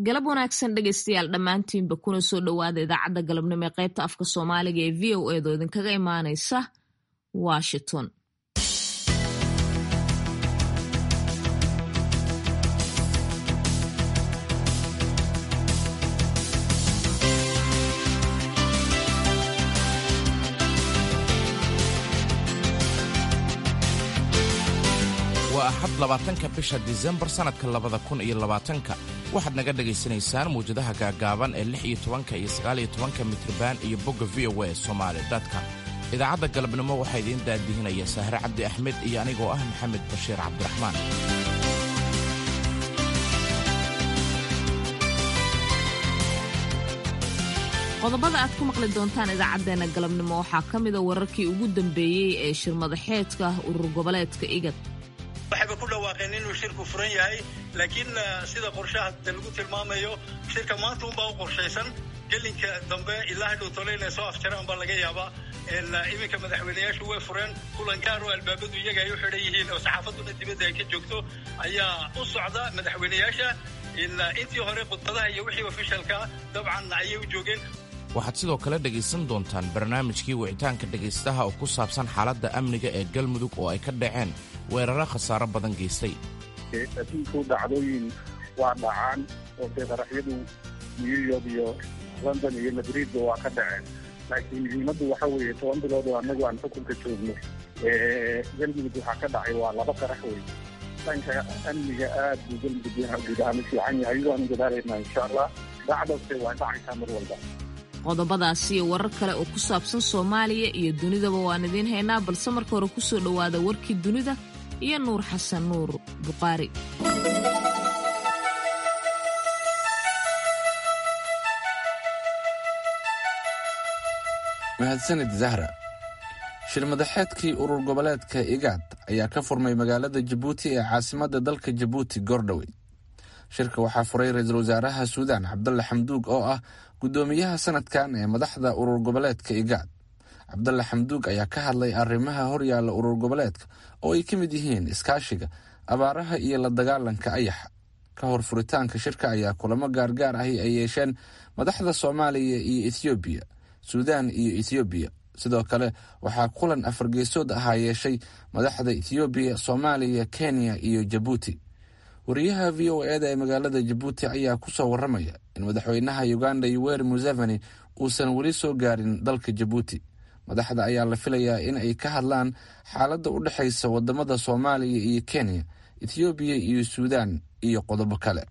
galab wanaagsan dhegaystayaal dhammaantiinba kuna soo dhowaada idaacadda galabnimo ee qaybta afka soomaaliga ee v o edo idinkaga imaanaysa washington waa axad labaatanka bisha disembar sannadka labada kun iyo labaatanka waxaad naga dhegaysanaysaan mawjadaha gaagaaban ee lix iyo tobanka iyo sagaaliyo tobanka mitriban iyo bogga v o a somaali dadka idaacadda galabnimo waxaa idiin daadihinaya sahre cabdi axmed iyo anigoo ah maxamed bashiir cabdiraxmaan qodobada aad ku maqli doontaan idaacaddeenna galabnimo waxaa ka mida wararkii ugu dambeeyey ee shirmadaxeedka urur goboleedka igad waxayba ku dhawaaqeen inuu shirku furan yahay laakiin sida qorshaha de lagu tilmaamayo shirka maanta unbaa u qorshaysan gelinka dambe ilaa hadhow tole inay soo afjaraan baa laga yaabaa iminka madaxweyneyaashu way fureen kulan gaar oo albaabadu iyaga ay u xidhan yihiin oo saxaafaduna dibadda ay ka joogto ayaa u socda madaxweyneyaasha intii hore khudbadaha iyo wixii ofishalka dabcan ayay u joogeen waxaad sidoo kale dhegaysan doontaan barnaamijkii wicitaanka dhegaystaha oo ku saabsan xaaladda amniga ee galmudug oo ay ka dhaceen weeraro khasaaro badan geystay adduunku dhacdooyin waa dhacaan oo dee qaraxyadu new york iyo london iyo madridba waa ka dhaceen laakiin muhiimaddu waxa weeye toban bilood oo annagu aan xukunka joogno galmudug waxaa ka dhacay waa laba qarax wey dhanka amniga aad buu galmudug guud ahaan u fiican yahay waanu dadaalaynaa insha allah dhacdase waa dhacaysaa mar walba qodobadaasi iyo warar kale oo ku saabsan soomaaliya iyo dunidaba waan idiin haynaa balse marka hore ku soo dhowaada warkii dunida iyo nuur xasan nuur buqaari mahadsanid zahra shirmadaxeedkii urur goboleedka igaad ayaa ka furmay magaalada jabuuti ee caasimadda dalka jabuuti goordhowe shirka waxaa furay ra-iisul wasaaraha suudaan cabdalla xamduug oo ah guddoomiyaha sanadkan ee madaxda urur goboleedka igaad cabdalla xamduug ayaa ka hadlay arrimaha horyaalla urur goboleedka oo ay ka mid yihiin iskaashiga abaaraha iyo la dagaalanka ayaxa ka hor furitaanka shirka ayaa kulamo gaargaar ahi ay yeesheen madaxda soomaaliya iyo ethoobiya suudaan iyo ethoobiya sidoo kale waxaa kulan afargeesood ahaa yeeshay madaxda ethoobiya soomaaliya kenya iyo jabuuti wariyaha v o eda ee magaalada jabuuti ayaa ku soo warramaya in madaxweynaha uganda yoweri museveni uusan weli soo gaarin dalka jabuuti madaxda ayaa la filayaa in ay ka hadlaan xaaladda u dhexaysa wadamada soomaaliya iyo kenya ethoobiya iyo suudaan iyo qodobo kale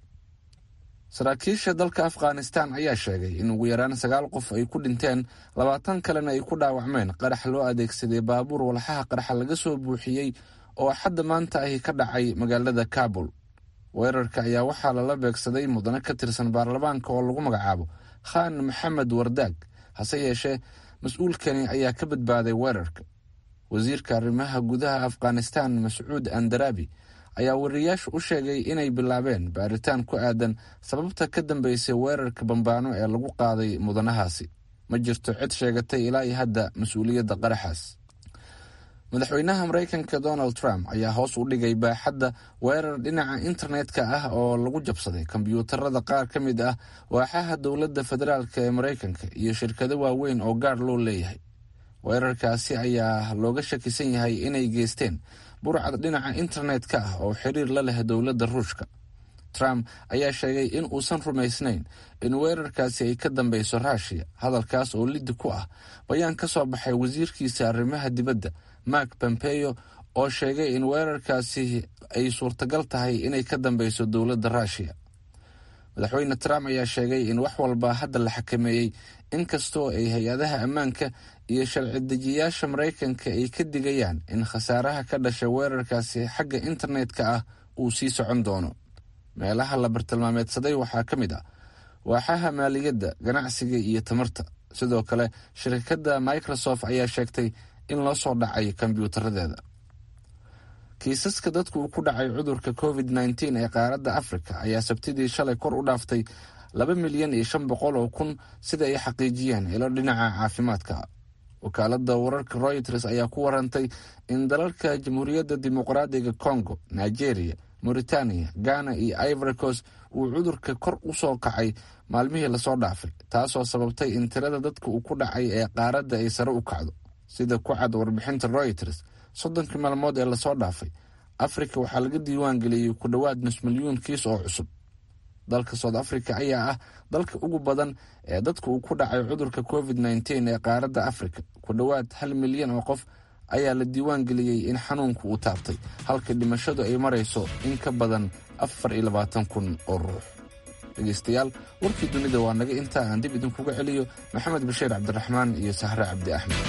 saraakiisha dalka afghanistan ayaa sheegay in ugu yaraan sagaal qof ay ku dhinteen labaatan kalena ay ku dhaawacmeen qarax loo adeegsaday baabuur walxaha qaraxa laga soo buuxiyey oo axadda maanta ahi ka dhacay magaalada kabul weerarka ayaa waxaa lala beegsaday mudane ka tirsan baarlamaanka oo lagu magacaabo khaan maxamed wardaag hase yeeshee mas-uulkani ayaa ka badbaaday weerarka wasiirka arrimaha gudaha afghanistan mascuud andaraabi ayaa wariyayaashu u sheegay inay bilaabeen baaritaan ku aadan sababta ka dambeysay weerarka bambaano ee lagu qaaday mudanahaasi ma jirto cid sheegatay ilaa iyo hadda mas-uuliyadda qaraxaas madaxweynaha maraykanka donald trump ayaa hoos u dhigay baaxadda weerar dhinaca internetka ah oo lagu jabsaday kombyuutarada qaar ka mid ah waaxaha dowladda federaalk ee maraykanka iyo shirkado waaweyn oo gaar loo leeyahay weerarkaasi ayaa looga shakisan yahay inay geysteen burcad dhinaca internetka ah oo xiriir la leh dowladda ruushka trump ayaa sheegay in uusan rumaysnayn in weerarkaasi ay ka dambeyso ruushiya hadalkaas oo liddi ku ah bayaan ka soo baxay wasiirkiisa arrimaha dibadda mark pompeo oo sheegay in weerarkaasi ay suurtagal tahay inay ka dambeyso dowladda ruushiya madaxweyne trump ayaa sheegay in wax walba hadda la xakameeyey inkastoo ay hay-adaha ammaanka iyo sharci dejiyaasha maraykanka ay ka digayaan in khasaaraha ka dhasha weerarkaasi xagga internetka ah uu sii socon doono meelaha la bartilmaameedsaday waxaa ka mid ah waaxaha maaliyadda ganacsiga iyo tamarta sidoo kale shirkadda microsoft ayaa sheegtay in loo soo dhacay kombyuutaradeeda kiisaska dadku uu ku dhacay cudurka covid nteen ee qaaradda afrika ayaa sabtidii shalay kor u dhaaftay laba milyan iyo shan boqol oo kun sida ay xaqiijiyeen ilo dhinaca caafimaadka wakaalada wararka reuters ayaa ku warantay in dalalka jamhuuriyadda dimuqraadiga congo nigeria mauritania ghana iyo ivory coast uu cudurka kor u soo kacay maalmihii lasoo dhaafay taasoo sababtay in tirada dadka uu ku dhacay ee qaaradda ay sare u kacdo sida ku cad warbixinta royters soddonkii maalmood ee lasoo dhaafay afrika waxaa laga diiwaan geliyey ku dhowaad nus milyuun kiis oo cusub dalka south africa ayaa ah dalka ugu badan ee dadka uu ku dhacay cudurka covid nteen ee qaaradda afrika ku dhowaad hal milyan oo qof ayaa la diiwaan geliyey in xanuunku uu taabtay halka dhimashadu ay marayso in ka badan afar iyo labaatan kun oo ruux dhegeystayaal warkii dunida waa naga intaa aan dib idinkuga celiyo maxamed bashiir cabdiraxmaan iyo sahre cabdi axmed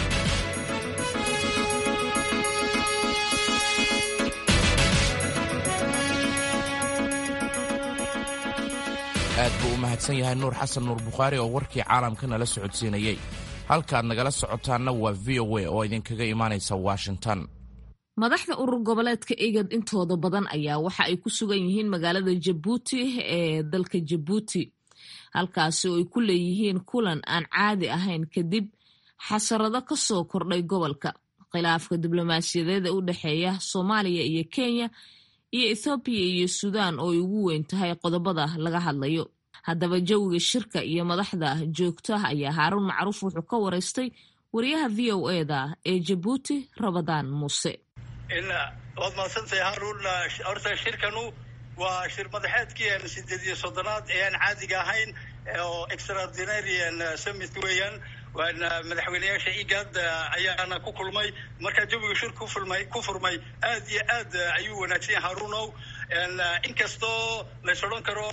aad buu u mahadsan yahay nuur xasan nuur bukhaari oo warkii caalamka nala socodsiinayey halkaad nagala socotaanna waa v o a oo idinkaga imaanaysa washington madaxda urur goboleedka igad intooda badan ayaa waxa ay ku sugan yihiin magaalada jabuuti ee dalka jabuuti halkaasi oo ay ku leeyihiin kulan aan caadi ahayn kadib xasarado ka soo kordhay gobolka khilaafka diblomaasiyadeed ee u dhexeeya soomaaliya iyo kenya iyo ethoobiya iyo suudaan oo ay ugu weyn tahay qodobada laga hadlayo haddaba jawiga shirka iyo madaxda joogta ayaa haaruun macruuf wuxuu ka waraystay wariyaha v o eda ee jabuuti rabadaan muuse waad mahadsantahay haruun horta shirkanu waa shir madaxeedkii sideed iyo soddonaad ee aan caadiga ahayn oo extraordinarian summit weeyaan waana madaxweyneyaasha igad ayaana ku kulmay markaa jawiga shir kufulmay ku furmay aad iyo aad ayuu wanaagsan yahay haruunow inkastoo lays odhan karo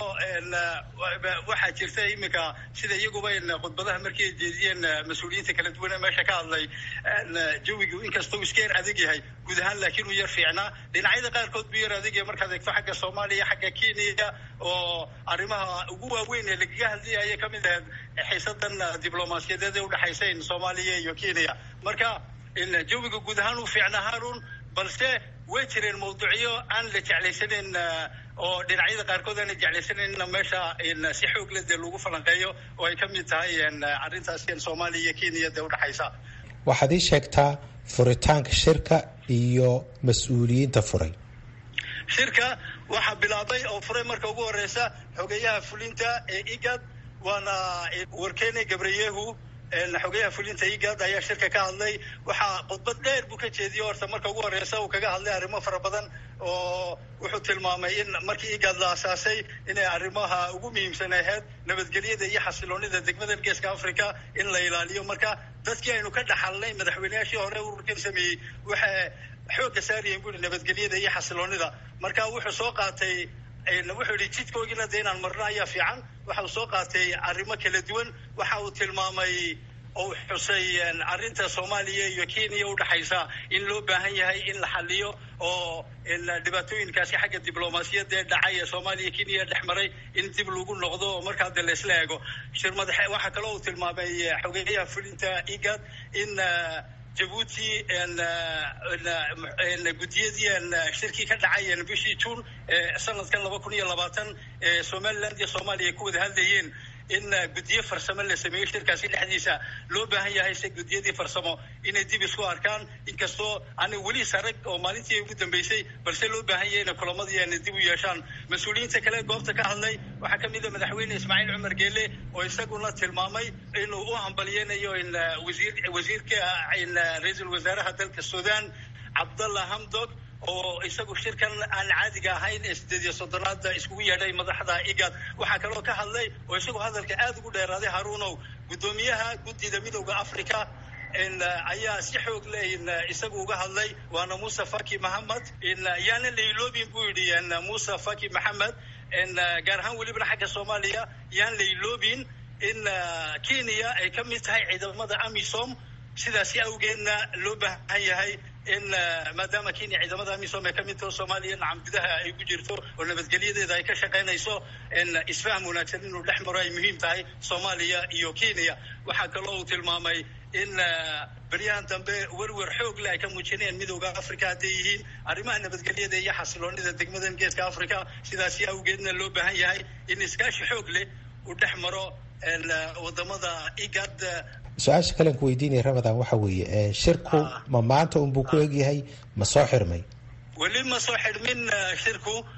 waxaa jirta iminka sida iyaguba khudbadaha markii ay jeediyeen mas-uuliyiinta kala duwan ee meesha ka hadlay jawigu inkastoo iska yar adag yahay guud ahaan laakiin uu yar fiicnaa dhinacyada qaarkood buu yar adag yahay markaad eegto xagga soomaaliya xagga kenya oo arrimaha ugu waaweyn ee lagaga hadlayaya ka mid ahayd xiisadan diblomaasiyadeed ee udhexaysayn soomaaliya iyo kenya marka jawiga guud ahaan uu fiicnaa haarun balse way jireen mawduucyo aan la jeclaysanayn oo dhinacyada qaarkood aan la jeclaysanayna meesha si xoog leh dee lagu falanqeeyo oo ay ka mid tahay arrintaas soomaaliya iyo kenya dee udhexaysa waxaad ii sheegtaa furitaanka shirka iyo mas-uuliyiinta furay shirka waxaa bilaabay oo furay marka ugu horeysa xogeyaha fulinta ee igad waana warkene gabriyehu xogeyaha fulinta igad ayaa shirka ka hadlay waxaa khudbad dheer buu ka jeediyey horta marka ugu horeysa uu kaga hadlay arrimo fara badan oo wuxuu tilmaamay in markii igad la asaasay inay arrimaha ugu muhiimsan ahayd nabadgelyada iyo xasiloonida degmada geeska africa in la ilaaliyo marka dadkii aynu ka dhaxalnay madaxweyneyaashii hore ururkan sameeyey waxay xoogga saarayeen buri nabadgelyada iyo xasiloonida marka wuxuu soo qaatay wuxuu yihi jidkoogina de inaan marno ayaa fiican waxa uu soo qaatay arrimo kala duwan waxa uu tilmaamay oo xusay arrinta soomaaliya iyo kenya udhexaysa in loo baahan yahay in la xaliyo oo dhibaatooyinkaasi xagga diblomaasiyadda ee dhacay ee soomaaliya kenya dhex maray in dib lagu noqdo oo markaa de laysla eego shir madaxe waxaa kaloo uu tilmaamay xogeyaha fulinta igad in jabuuti guddiyadii shirkii ka dhacay bishii juun sanadkan laba kun iyo labaatan ee somaliland iyo soomaaliya ay ku wada hadlayeen in guddiyo farsamo la sameeyo shirkaasi dhexdiisa loo baahan yahay se guddiyadii farsamo inay dib isku arkaan inkastoo aanay weli sarag oo maalintii ugu dambeysay balse loo baahan yahay inay kulamadii aanay dib u yeeshaan mas-uuliyiinta kale goobta ka hadlay waxaa ka mid a madaxweyne ismaaciil cumar geele oo isaguna tilmaamay inuu u hambalyeynayo in wasiir wasiirka ra-iisul wasaaraha dalka sudan cabdallah hamdog oo isagu shirkan aan caadiga ahayn ee sideed iyo soddonaada iskugu yeedhay madaxda igad waxaa kaloo ka hadlay oo isagu hadalka aada ugu dheeraaday haruunow guddoomiyaha guddida midowda africa ayaa si xoog leh isagu uga hadlay waana muuse faki maxamed yaana layloobin buu yidhi muuse faki maxamed gaar ahaan welibana xagga soomaaliya yaan layloobin in kenya ay ka mid tahay ciidamada amisom sidaasi awgeedna loo baahan yahay in maadaama kenya ciidamada amisom ay ka mid taho soomaaliya nacam gudaha ay ku jirto oo nabadgelyadeeda ay ka shaqaynayso isfaham wanaagsan inuu dhex maro ay muhiim tahay soomaaliya iyo kenya waxaa kaloo uu tilmaamay in beryahan dambe werwer xoog leh ay ka muujinayaan midowda africa hadday yihiin arrimaha nabadgelyada iyo xasiloonida degmadan geeska africa sidaasi awgeedna loo baahan yahay in iskaashi xoog leh uu dhex maro wadamada igad su-aasha kalen ku weydiinaya ramadan waxa weeye shirku ma maanta unbuu ku egyahay ma soo xirmay weli ma soo xidhmin shirku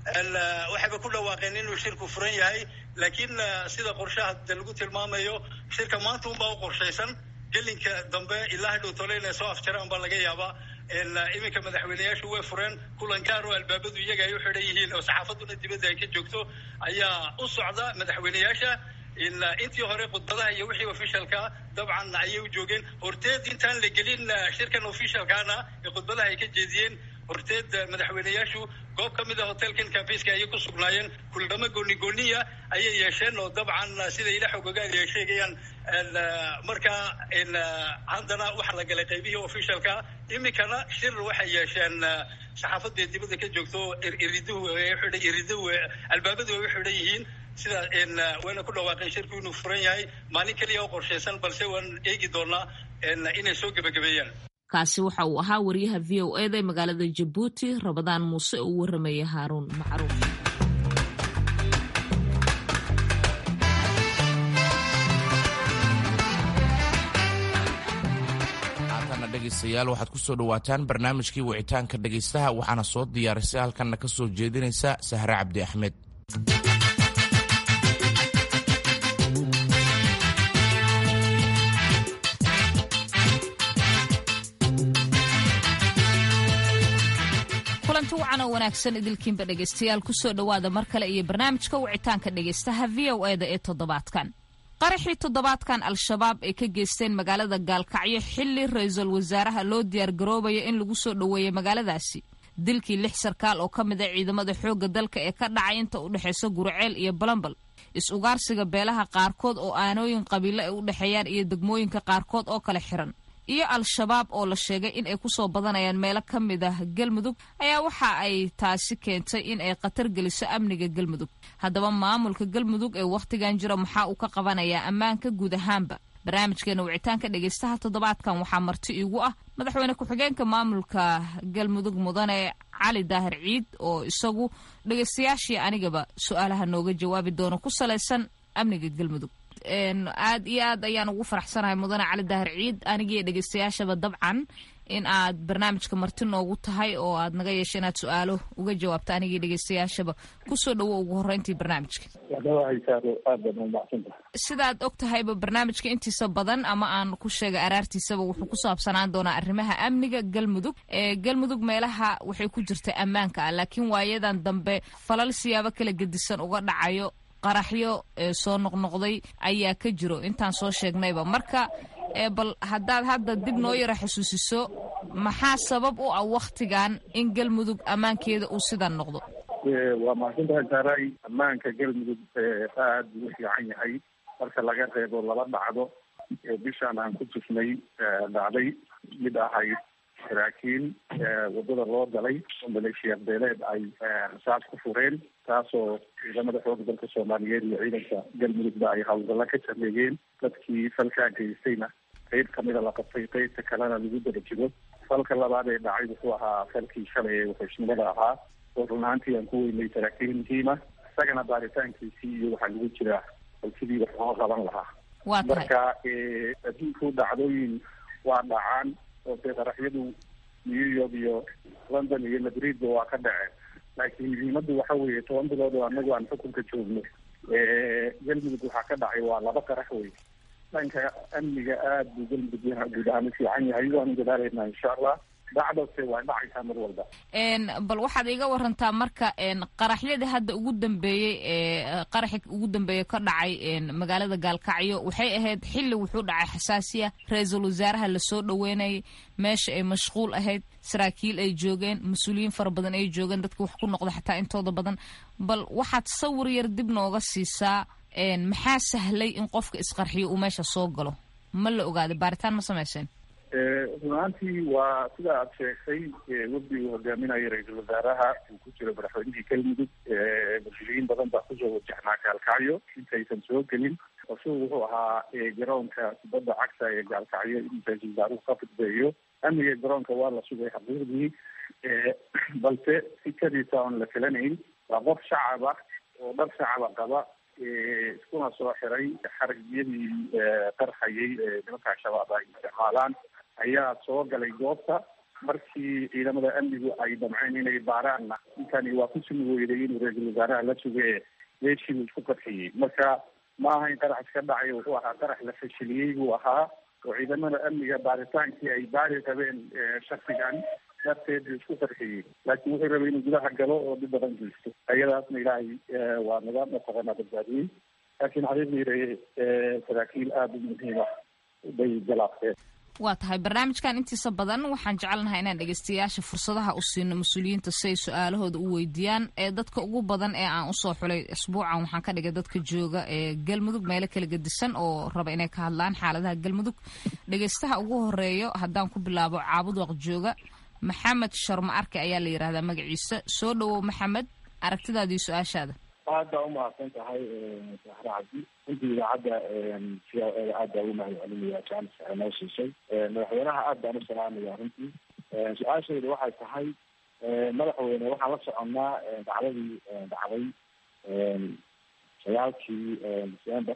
waxayba ku dhawaaqeen inuu shirku furan yahay laakiin sida qorshaha de lagu tilmaamayo shirka maanta unbaa u qorshaysan gelinka dambe ilaa hadhow tole inay soo afjaraan baa laga yaabaa iminka madaxweyneyaashu way fureen kulan gaar oo albaabadu iyaga ay u xidhan yihiin oo saxaafaduna dibadda ay ka joogto ayaa u socda madaxweyneyaasha intii hore khudbadaha iyo wixii officialka dabcan ayay u joogeen horteed intaan la gelin shirkan officialkaana ee khudbadaha ay ka jeediyeen horteed madaxweyneyaashu goob ka mid a hotelkan cambiska ayay ku sugnaayeen kuldhamo gooni gooniya ayay yeesheen oo dabcan sida ila xogogaadi ay sheegayaan marka haddana waxa la galay qaybihii officialka iminkana shir waxay yeesheen saxaafadda dibadda ka joogto iriduhu iriduhu albaabadu ay u xidhan yihiin sida wayna ku dhawaaqeen shirku inuu furan yahay maalin keliya oo qorshaysan balse waan eegi doonaa inay soo gebagabeeyaan kaasi waxa uu ahaa wariyaha v o eda ee magaalada jabuuti rabadaan muuse oo u warramaya haaruun macruuf haatana dhegaystayaal waxaad ku soo dhowaataan barnaamijkii wicitaanka dhegaystaha waxaana soo diyaarisay halkanna ka soo jeedinaysa sahre cabdi axmed kulanti wacan oo wanaagsan idilkiinba dhegaystayaal kusoo dhowaada mar kale iyo barnaamijka wicitaanka dhegaystaha v o eda ee toddobaadkan qaraxii toddobaadkan al-shabaab ay ka geysteen magaalada gaalkacyo xilli ra-iisul wasaaraha loo diyaargaroobayo in lagu soo dhoweeyo magaaladaasi dilkii lix sarkaal oo ka mid a ciidamada xoogga dalka ee ka dhacay inta u dhexaysa guriceel iyo balambal is-ugaarsiga beelaha qaarkood oo aanooyin qabiilo ay u dhexeeyaan iyo degmooyinka qaarkood oo kale xiran iyo al-shabaab oo la sheegay in ay kusoo badanayaan meelo ka mid ah galmudug ayaa waxa ay taasi keentay in ay khatar geliso amniga galmudug haddaba maamulka galmudug ee wakhtigan jira maxaa uu ka qabanayaa ammaanka guud ahaanba barnaamijkeena wicitaanka dhegaystaha toddobaadkan waxaa marti iigu ah madaxweyne ku-xigeenka maamulka galmudug mudane cali daahir ciid oo isagu dhegaystayaashii anigaba su-aalaha nooga jawaabi doono ku salaysan amniga galmudug aad iyo aad ayaan ugu faraxsanahay mudane cali daahir ciid anigiiyo dhegaystayaashaba dabcan in aad barnaamijka marti noogu tahay oo aad naga yeesha inaad su-aalo uga jawaabto anigii dhegaystayaashaba kusoo dhawo ugu horreyntii barnaamijka sidaad og tahayba barnaamijka intiisa badan ama aan ku sheegay araartiisaba wuxuu ku saabsanaan doonaa arrimaha amniga galmudug ee galmudug meelaha waxay ku jirta ammaanka ah laakiin waayadan dambe falal siyaabo kala gedisan uga dhacayo qaraxyo soo noqnoqday ayaa ka jiro intaan soo sheegnayba marka bal haddaad hadda dib noo yaro xusuusiso maxaa sabab u ah wakhtigan in galmudug ammaankeeda uu sidan noqdo waa mahadsantahay saaray ammaanka galmudug aad buu u fiican yahay marka laga reebo laba dhacdo bishaan aan ku tufnay dhacday mid ahayd saraakiin wadada loo galay oo maleeshiya beeleed ay rasaas ku fureen taasoo ciidamada xooga dalka soomaaliyeed iyo ciidanka galmudugba ay hawlgalla ka sameeyeen dadkii falkaa geystayna qeyb kamida la qabtay qeybta kalena lagu daba jiro falka labaad ee dhacay wuxuu ahaa falkii shalay ee wuxuushnimada ahaa oo run ahaantii aan ku weynay saraakiin muhiima isagana baaritaankiisii iyo waxaa lagu jiraa falkidii wax loo qaban lahaa marka adduunku dhacdooyin waa dhacaan oo dee qaraxyadu new york iyo london iyo madridba waa ka dhaceen laakiin muhiimaddu waxa weeye toban bilood oo anagu aan xukunka joogno galmudug waxaa ka dhacay waa laba qarax wey dhanka amniga aada buu galmudug guud ahaan u fiican yahay waanu dadaalaynaa insha allah dhacdose waa dhacaysaa mar walba bal waxaad iga warantaa marka qaraxyadii hadda ugu dambeeyey ee qaraxi ugu dambeeye ka dhacay magaalada gaalkacyo waxay ahayd xilli wuxuu dhacay xasaasiya ra-iisul wasaaraha lasoo dhaweynayay meesha ay mashquul ahayd saraakiil ay joogeen mas-uuliyiin fara badan ay joogeen dadka wax ku noqda xataa intooda badan bal waxaad sawir yar dib nooga siisaa maxaa sahlay in qofka isqarxiyo uu meesha soo galo ma la ogaaday baaritaan ma samayseen run ahaantii waa sida aad sheegtay wafdi uu hogaaminayo ra-iisul wasaaraha uu ku jiro madaxweynihii galmudug mas-uuliyiin badan baa kusoo wajahnaa gaalkacyo intaysan soo gelin qorshuhu wuxuu ahaa garoonka kubadda cagta ee gaalkacyo in ra-iisul wasaaruhu ka fudbeeyo amniga garoonka waa la sugay xaqiiqdii balse sikadiisa oon la filanayn waa qof shacab ah oo dhar shacaba qaba iskuna soo xiray xaragyadii qarxayay nimanka al-shabaab ay isticmaalaan ayaa soo galay goobta markii ciidamada amnigu ay damceen inay baaraanna ninkani waa ku sumi weyday inuu ra-iisul wasaaraha la suge meeshii buu isku qarxiyey marka ma aha in qarax iska dhacay wuxuu ahaa qarax la fashiliyey buu ahaa oo ciidamada amniga baaritaankii ay baari rabeen shaksigan darteed buu isku qarxiyey laakiin wuxuu rabay inuu gudaha galo oo dhib badan geysto ayadaasna ilaahay waa naga mataqaanaa badbaadiyey laakiin xaqiiqdii saraakiil aada u muhiima bay galaafteen waa tahay barnaamijkan intiisa badan waxaan jecelnahay inaan dhegeystayaasha fursadaha u siino mas-uuliyiinta si ay su-aalahooda u weydiiyaan ee dadka ugu badan ee aan usoo xulay isbuucan waxaan ka dhigay dadka jooga ee galmudug meelo kala gedisan oo raba inay ka hadlaan xaaladaha galmudug dhegeystaha ugu horeeyo haddaan ku bilaabo caabud waq jooga maxamed sharma arke ayaa la yidhahdaa magaciisa soo dhawow maxamed aragtidaadii su-aashaada aad baa umahadsan tahay sahre cabdi runtii idaacadda v o eda aad baa ugu mahad celinaya jaanis ay noo siisay madaxweynaha aad baan u salaamaya runtii su-aashayda waxay tahay madaxweyne waxaan la soconnaa dacdadii dhacday sagaalkii december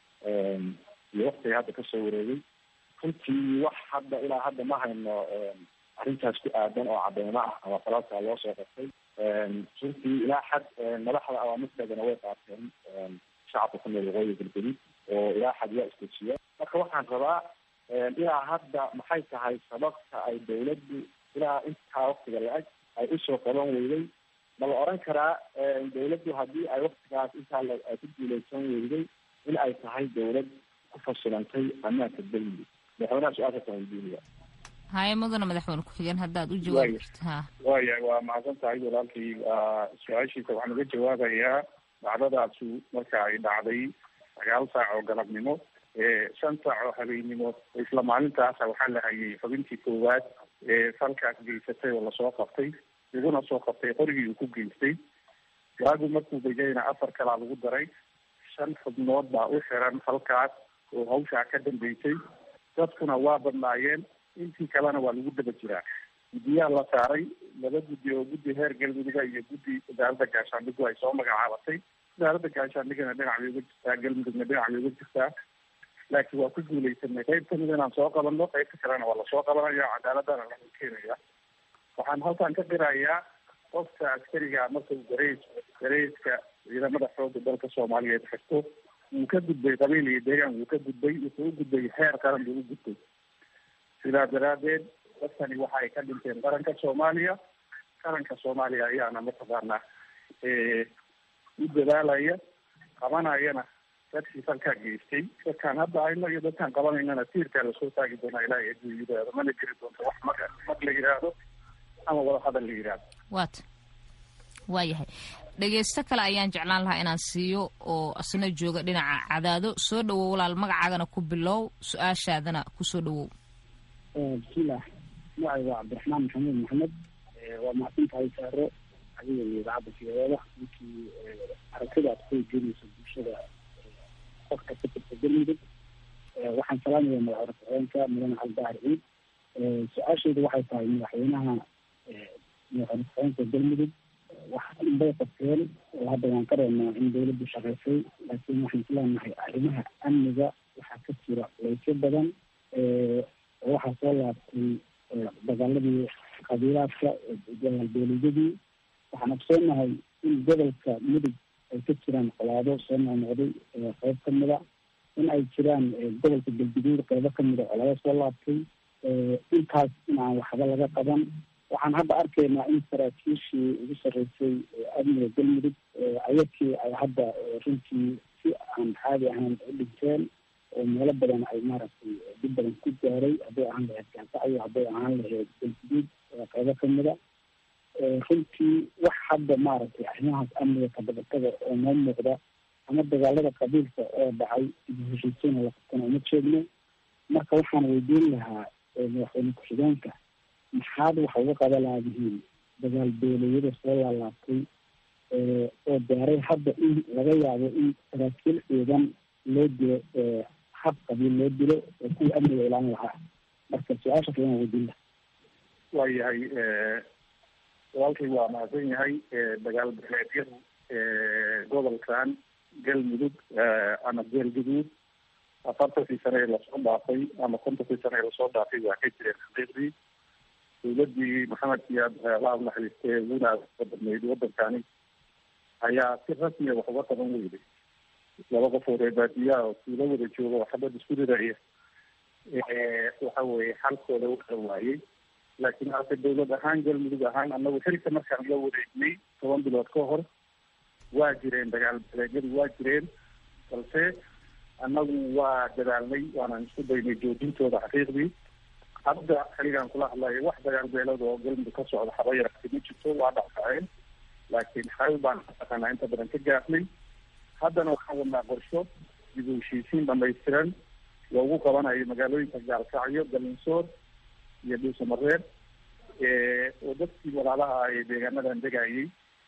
iyo waktiga hadda kasoo wareegay runtii wax hadda ilaa hadda ma hayno arrintaas ku aadan oo cadeymo ah ama falaalkaa loo soo qabtay runtii ilaa xad madaxda awaamirteedana way qaateen shacabka ku nool waqooyi galberid oo ilaa xad yaa istejiya marka waxaan rabaa ilaa hadda maxay tahay sababta ay dawladdu ilaa intaa waktiga la-eg ay usoo qaban weyday ma la oran karaa dawladdu haddii ay waktigaas intaa ay ku guuleysan weyday in ay tahay dawlad ku fasilantay ammaanka galmudug madaxweynaha su-aashaasa weydiinaya haye mudana madaxweyne ku-xigeen haddaad u jawaabi karti ha waya waa mahadsan tahay walaalkii su-aashiisa waxaan uga jawaabayaa dhacdadaasu marka ay dhacday sagaal saac oo galabnimo shan saac oo habeennimo isla maalintaasa waxaa la hayay xubintii koowaad ee falkaas geysatay oo lasoo qabtay laguna soo qabtay qorigii uu ku geystay waagu markuu degayna afar kalaa lagu daray shan xubnood baa u xiran falkaas oo hawshaa ka dambeysay dadkuna waa badnaayeen intii kalena waa lagu daba jiraa guddiyaha la saaray laba guddi oo guddi heer galmuduga iyo guddi wasaaradda gaashaandhigu ay soo magacaabatay wasaaradda gaashaandhigana dhinac bay uga jirtaa galmudugna dhinac bay uga jirtaa laakiin waa ku guuleysanay qayb kamid inaan soo qabanno qaybta kalena waa lasoo qabanaya cadaaladana lagu keenaya waxaan halkan ka qirayaa qofka askariga marka uu gareys gareyska ciidamada xooga dalka soomaaliyeed xirto wuu ka gudbay qabiil iyo deegaan wuu ka gudbay wuxuu u gudbay heer qaran buu u gudbay sidaa daraadeed dadkani waxa ay ka dhinteen qaranka soomaaliya qaranka soomaaliya ayaana mataqaanaa u dadaalaya qabanayana dadkii falkaa geystay dadkaan hadda hayno iyo dadkaan qabanaynana tiirkaa lasoo taagi doonaa ilaahay aduu yidhaahdo mana jiri doonto wax mag mag la yidhaahdo ama wada hadal la yidhaahdo waata waa yahay dhegeysto kale ayaan jeclaan lahaa inaan siiyo oo asna jooga dhinaca cadaado soo dhawow walaal magacaagana ku bilow su-aashaadana kusoo dhawow bismillaah magacay waa cabdiraxmaan maxamuud maxamed waa mahadsan tahay saaro adiga iyo idaacadda fiyadeeda ninkii aragtida aad ku weydiinayso bulshada qofka ka jirta galmudug waxaan salaamaya madaxweyne ku-xigeenka mudane cali dahar ciid su-aashaydu waxay tahay madaxweynaha madaxweyne ku-xigeenka galmudug wax inbay qabteen oo hadda waan ka reebnaa in dawladdu shaqaysay laakiin waxaan isleenahay arrimaha amniga waxaa ka jira leysyo badan oo waxaa soo laabtay dagaaladii qabiilaadka dowladyadii waxaan ogsoonahay in gobolka mudug ay ka jiraan qolaado soo noqnoqday qeyb kamida in ay jiraan gobolka galguduud qeybo kamida colaado soo laabtay intaas in aan waxba laga qaban waxaan hadda arkaynaa in saraakiishii ugu sarreysay amniga galmudug ayakii ay hadda runtii si aan caadi ahayn u dhinteen oo meelo badan ay maaragtay dib badan ku gaaray hadday ahaan lahayd gaansacayo hadday ahaan lahayd galguduud qeybo kamida runtii wax hadda maaragtay arrimahaas amniga kadabatada oo noo muuqda ama dagaalada qabiilka oo dhacay ibu heshiisiina la qabtana uma jeedno marka waxaan weydiin lahaa madaxweyne ku-xigeenka maxaad waxa uga qaba laadihiin dagaal beeleyada soo laalaabtay oo gaaray hadda in laga yaabo in saraakiil ciidan loo dilo hab qabiil loo dilo oo kuwii amniga ilaalin lahaa marka su-aasha kalan weydiin laha waayahay walaalkay waa mahadsan yahay dagaal beeleedyadu gobolkan galmudug ama geelguduud afartankii sane ee lasoo dhaafay ama kontonkii sane ee lasoo dhaafay waa ka jireen xaqiiqdii dowladii maxamed siyaad la naxariistee uguna badnayd wadankani ayaa si rasmiya wax uga qaban weyday laba qof oo reer baadiyaha oo tuulo wada jooga oo xabad isku ridaya waxa weeye xalkooda u kala waayey laakiin hase dowlad ahaan galmudug ahaan anagu xilka markaan la wareegnay toban bilood ka hor waa jireen dagaal beleegyadu waa jireen balse annagu waa dadaalnay waanaan isku daynay joojintooda xaqiiqdii hadda xiligaan kula hadlayo wax dagaal beelada oo galmudug ka socda haba yaraatay ma jirto waa dhacdhaceen laakiin xal baan mataqaanaa inta badan ka gaafnay haddana waxaan wadnaa qorsho dib u heshiisiin dhamaystiran loogu qabanayo magaalooyinka gaalkacyo galinsoor iyo dhuusamareer oo dadkii walaalaha ee deegaanadan degayay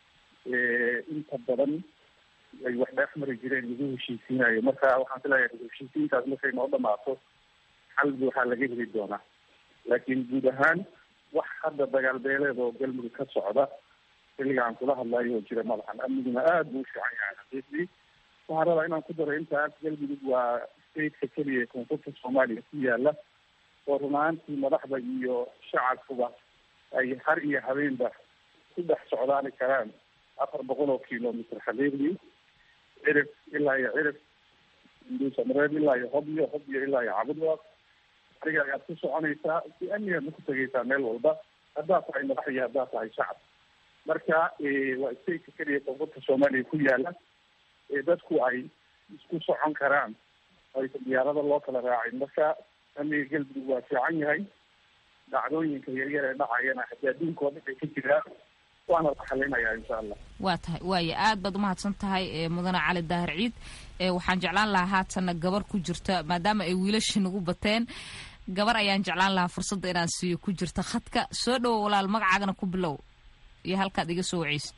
inta badan ay wax dheef mari jireen lagu heshiisiinayo marka waxaan filayaa dib heshiisiintaas markay noo dhamaato xal waxaa laga heli doonaa laakiin guud ahaan wax hadda dagaal beeleed oo galmudug ka socda xilligaan kula hadlayo oo jira madaxan amniguna aada buu u fiican yahay xaqiiqdii waxaan rabaa inaan ku daro intaas galmudug waa stateka keliya ee koonfurta soomaaliya ku yaala oo run ahaantii madaxda iyo shacabkuba ay har iyo habeenba ku dhex socdaani karaan afar boqol oo kilomitr xaqiiqdii cirif ilaa iyo cirif duusamareed ilaa iyo hobyo hobyo ilaa iyo cabudwa ariga ayaad ku soconaysaa si amnigaadna ku tegaysaa meel walba haddaad tahay madax iyo haddaad tahay shacab marka waa stateka keliya koonfurta soomaaliya ku yaala ee dadku ay isku socon karaan aysa diyaarada loo kala raacin marka amniga galmudug waa fiican yahay dhacdooyinka yaryar ee dhacayana haddii adduunka oo dhan ay ka jiraan waana la xalinayaa insha allah waa tahay waaya aad baad umahadsan tahay mudane cali daahir ciid waxaan jeclaan lahaa haatanna gabar ku jirta maadaama ay wiilasha nagu bateen gabar ayaan jeclaan lahaa fursadda inaan siiyo ku jirta khadka soo dhowo walaal magacaagana ku bilow iyo halkaad iga soo waceysid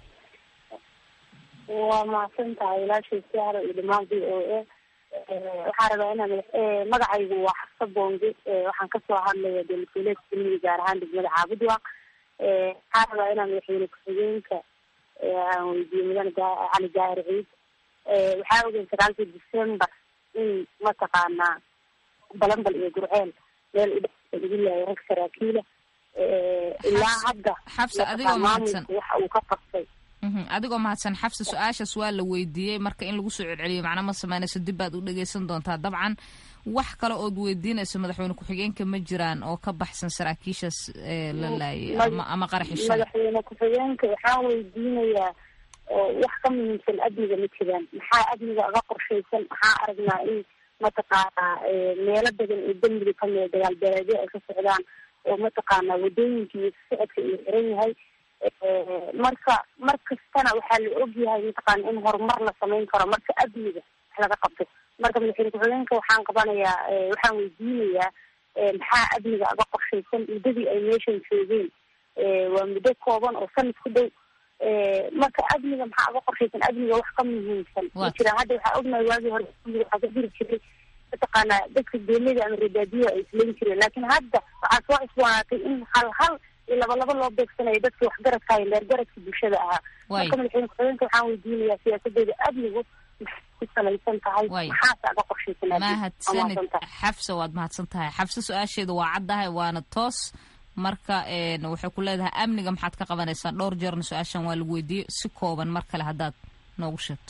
waa mahadsan tahay ilaashay sahra iyo dhamaan v o a waxaan rabaa inaan magacaygu waa xafsa bonge waxaan kasoo hadlaya dowladgoboleedka galmudug gaar ahaan degmada caabudwaaq waxaan rabaa inaan madaxweyne ku-xigeenka aan weydiiyo mudane cali daahir ciid waxaa ogeyn sagaalkii december in mataqaanaa balambal iyo gurceel meel udhe lagu laayay rag saraakiila ilaa hadda xabsa adigoo mahadsan waxa uu ka qabtay adigoo mahadsan xabsa su-aashaas waa la weydiiyey marka in lagu soo celceliyo macna ma sameynayso dib baad u dhageysan doontaa dabcan wax kale ood weydiinayso madaxweyne ku-xigeenka ma jiraan oo ka baxsan saraakiishaas la laayay ama qaraxi shalay madaxweyne ku-xigeenka waxaan weydiinayaa wax ka muhiimsan amniga ma jiraan maxaa amniga aga qorshaysan maxaa aragnaa in mataqaanaa meelo badan oo dembiga kamida dagaal beeleedyo ay ka socdaan oo mataqaanaa wadooyinka iyo socodka uu xiran yahay marka mar kastana waxaa la ogyahay mataqaana in horumar la samayn karo marka amniga wax laga qabto marka madaxweyne ku-xigeenka waxaan qabanayaa waxaan weydiinayaa maxaa amniga aga qorshaysan muddadii ay meeshan joogeen waa muddo kooban oo sanad ku dhow marka amniga maxaa aga qorshaysan amniga wax ka muhiimsan ma jiraan hadda waxaa ognahay waagii hore waxaa ka jiri jiray mataqaanaa dadka geelada ama reebaadiyaha ay isleyn jireen laakiin hadda waxaa soo cusboonaatay in hal hal iyo laba laba loo beegsanayo dadka waxgaradka iyo leergaradka bulshada ahaa marka madaxweyne ku-xigeenka waxaan weydiinayaa siyaasadeeda amnigu maxay ku salaysan tahay maxaase aga qorshaysan mahadsanid xafsa waad mahadsan tahay xafsa su-aasheeda waa caddahay waana toos marka waxay ku leedahay amniga maxaad ka qabanaysaan dhowr jeerna su-aashan waa lagu weydiiyey si kooban mar kale haddaad noogu sheegto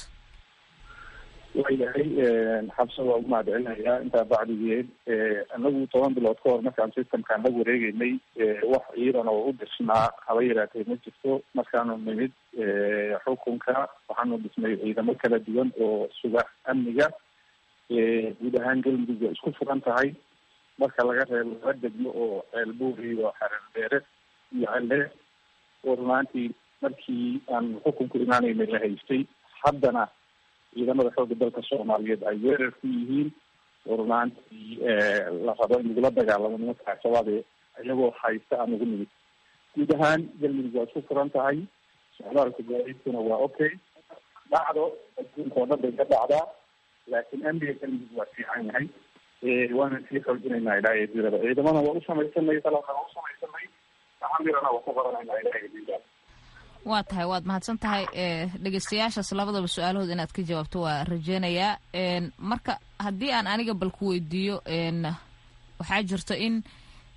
waayahay xabsa waa u mahadcelinayaa intaa bacdigeed anagu toban bilood ka hor markaan systemkaan la wareegeynay wax ciidan oo u dhisnaa haba yaraatee ma jirto markaanu nimid xukunka waxaanu dhisnay ciidamo kala duwan oo suga amniga guud ahaan galmudug waa isku furan tahay marka laga reebo laba degmo oo ceelbuur iyo xareerdheere iyo celle oo runaantii markii aan xukunku imaanaynay la haystay haddana ciidamada xooga dalka soomaaliyeed ay weerar ku yihiin oo runaantii la rabo in lagula dagaalamo nimanka al-shabaab iyagoo haysta aan ugu nimid guud ahaan galmudug waa isku furan tahay socdaalka gaadiidkuna waa okay dhacdo adduunka oo dhan bay ka dhacdaa laakiin amniga galmudug waa fiican yahay waana sii xoojinaynaa ilaa eedirada ciidamana waa u samaysanay talana waa u samaysanay amirana waa ku qoranaynaa ilaa eedira waa tahay waad mahadsan tahay dhegeystayaashaas labadaba su-aalahood inaad ka jawaabto waa rajeynayaa marka haddii aan aniga bal ku weydiiyo waxaa jirto in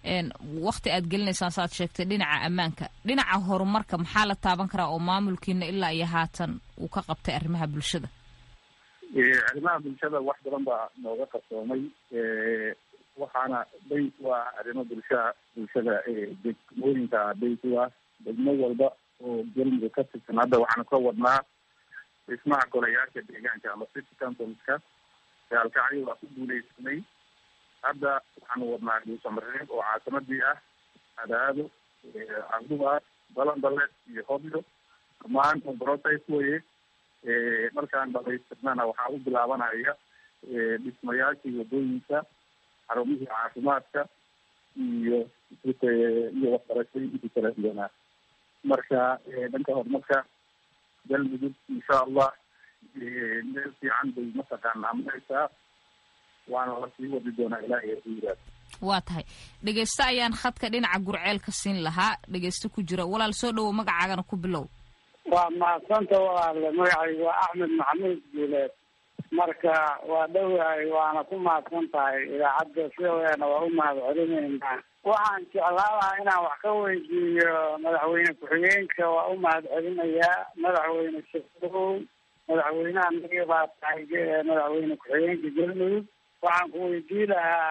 wakti aad gelinaysaan saaad sheegtay dhinaca ammaanka dhinaca horumarka maxaa la taaban karaa oo maamulkiina ilaa iyo haatan uu ka qabtay arrimaha bulshada arrimaha bulshada wax badan baa nooga qarsoomay waxaana bays waa arrimo bulshaa bulshada degmooyinka bays u ah degmo walba oo galmudug ka tirsan hadda waxaanu ka wadnaa dhismaha golayaasha deegaanka ama city councilska gaalkacyo waa ku guuleysanay hadda waxaanu wadnaa dhuusamareeb oo caasimadii ah adaado cabdubaar balanbale iyo hobyo dhammaan process weye markaan dhamaystirnana waxaa u bilaabanaya dhismayaashii wadooyinka xarumihii caafimaadka iyo iyo waxbarashooyinkii kala duwanaa marka dhanka horumarka galmudug insha allah meel fiican bay mataqaanaa mareysaa waana lasii wadi doonaa ilaahay haduu yiraahdo waa tahay dhegeyste ayaan khadka dhinaca gurceel ka siin lahaa dhegeyste ku jira walaal soo dhowow magacaagana ku bilow waa mahadsanta walaale magacaygu waa axmed maxamuud guuleed marka waa dhowahay waana ku mahadsan tahay idaacadda sidaweena waa u mahad celineynaa waxaan jeclaan lahaa inaan wax ka weydiiyo madaxweyne ku-xigeenka waa u mahad celinayaa madaxweyne shadow madaxweynaha naga baa tahay madaxweyne ku-xigeenka galmudug waxaan ku weydii lahaa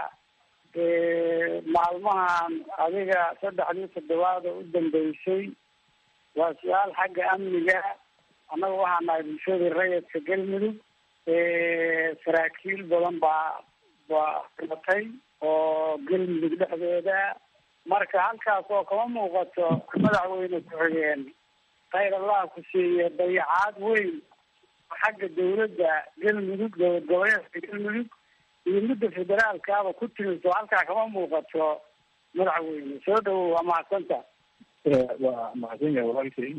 maalmahan adiga saddexdii toddobaad oo u dambeysay waa su-aal xagga amniga annaga waxaa nahay bulshadii rayidka galmudug saraakiil badan baa baa dhimatay oo galmudug dhexdeeda marka halkaas oo kama muuqato madaxweyne ku-xigeen khayr allah ku siiye dayacaad weyn xagga dawladda galmudug dowlad goboleedka galmudug iyo midda federaalkaaba ku timiso halkaa kama muuqato madaxweyne soo dhawow waa mahadsanta waa mahadsan yahay walaalkay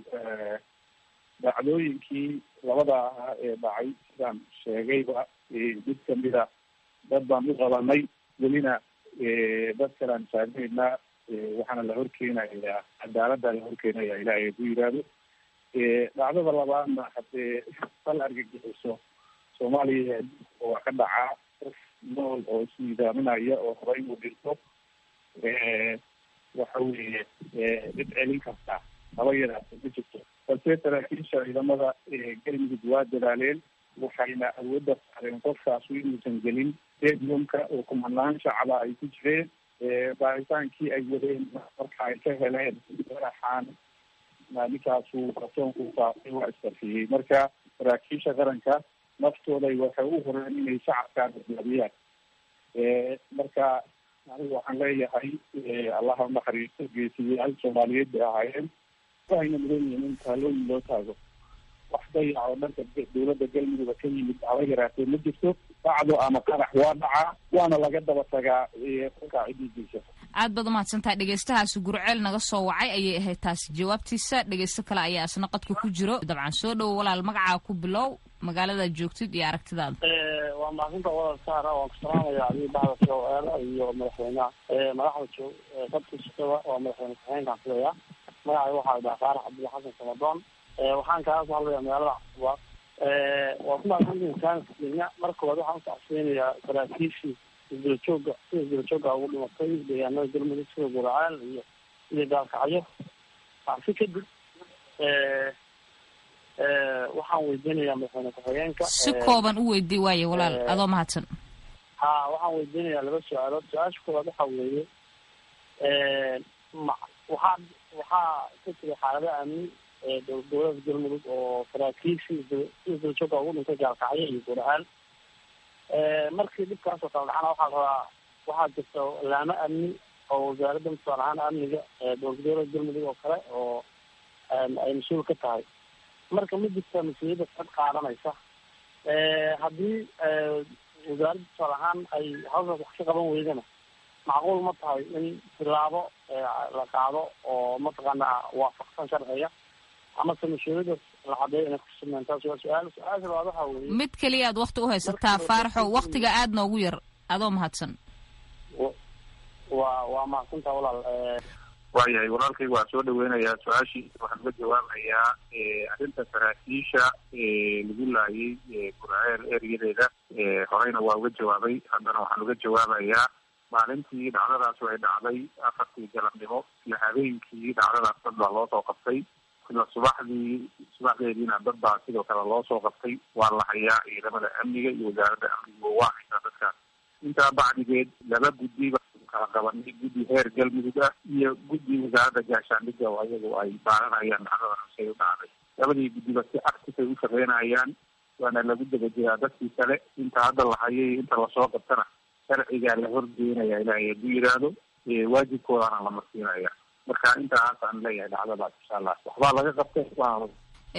dhacdooyinkii labada ahaa ee dhacay sidaan sheegayba mid kamida dad baan u qabanay welina dad kalaan taagnaynaa waxaana la horkeenayaa cadaalada la horkeenaya ilaahay ku yiraahdo dhacdada labaadna hadee fal argagixiso soomaaliya waa ka dhacaa qof nool oo isnidaaminaya oo raba inuu dhinto waxa weeye cid celin kartaa haba yaraata ma jirto balse saraakiisha ciidamada galmudug waa dadaaleen waxayna awoodda saareen qofkaasu inuusan gelin stadiumka oo kumanaan shacaba ay ku jireen baaritaankii ay wadeen marka ay ka heleen madaxaan ninkaasu ratoonku faafay waa isfarfiyey marka saraakiisha qaranka naftooday waxay u horeen inay shacabkaa badbaadiyaan marka anigu waxaan leeyahay allaha unaxariisto geesiyaal soomaaliyeed bay ahaayeen waxayna mudan yihiin in taalooyin loo taago wax dayac oo dhanka dawladda galmudugba ka yimid haba yaraatee ma jirto dhacdo ama qarax waa dhacaa waana laga daba tagaa kolkaa cididiisa aad baad umahadsantahay dhegeystahaasi gurceel naga soo wacay ayay ahayd taasi jawaabtiisa dhegeysto kale ayaa isna qadka ku jiro dabcan soo dhowo walaal magacaa ku bilow magaaladaad joogtid iyo aragtidaada waa mahadsanta wadal saara waan ku salaamaya adiga bahda soeela iyo madaxweynaha madaxda joog dadka shaqada waa madaxweyne ku-xigeenkaan filaya magacay waxaa dhaha faarax cabdilla xasan samadoon waxaan kaga soo hadlaya magaalada cusbaad waa ku mahadsantihin kaanka kenya marka koowaad waxaan usacsiinayaa saraakiishii isdulajooga sida isdulajooga ugu dhimatay deegaanada galmudug sida guracaal iyo iyo gaalkacyo si kadib waxaan weydiinayaa madaxweyne ku-xigeenka si kooban u weydii waaye walaal adoo mahadsan ha waxaan weydiinayaa laba su-aalood su-aasha koowaad waxa weeye ma waxaa waxaa ka jira xaalado amni dowlada galmudug oo saraakiishii si isdulajooga ugu dhintay gaalkacyo iyo guracaal markii dhibkaasoo kala dhacana waxaa rabaa waxaa jirta laamo amni oo wasaaradda musaal ahaan amniga dowlad goboleed galmudug oo kale oo ay mas-uul ka tahay marka ma jirta mas-uuliyadda sad qaadanaysa haddii wasaaradda tusaal ahaan ay hawshaas wax ka qaban weydana macquul ma tahay in tilaabo la qaado oo mataqaanaa waafaqsan sharciga amase mas-uuliyaddaas la cadeeyo inay kusugnaan taas waa su-aal su-aasha labaad waxa weeye mid keliya aad wakti uhaysataa faaraxo waktiga aad noogu yar adoo mahadsan waa waa mahadsantaa walaal waayahay walaalkayga waa soo dhaweynayaa su-aashii waxaan uga jawaabayaa arrinta saraakiisha lagu laayay gurceel eryadeeda horeyna waa uga jawaabay haddana waxaan uga jawaabayaa maalintii dhacdadaas way dhacday afartii galabnimo isla habeenkii dhacdadaas dad baa loo soo qabtay isla subaxdii subaxdeediina dad baa sidoo kale loo soo qabtay waa la hayaa ciidamada amniga iyo wasaaradda amniga waa haysaa dadkaas intaa bacdigeed laba guddi baa kala qabanay guddi heer galmudug ah iyo guddi wasaaradda gaashaandhigga oo ayagu ay baaranayaan dhacdadan say u dhacday labadii guddiba si actif ay u shaqeynayaan waana lagu daba jiraa dadkii kale inta hadda la hayay inta lasoo qabtana sharcigaa la horgeenaya ilaahay hadduu yidhaahdo waajibkoodana la marsiinaya marka intaas aan leeyahay dhacdadaas insha allah waxbaa laga qabtay waa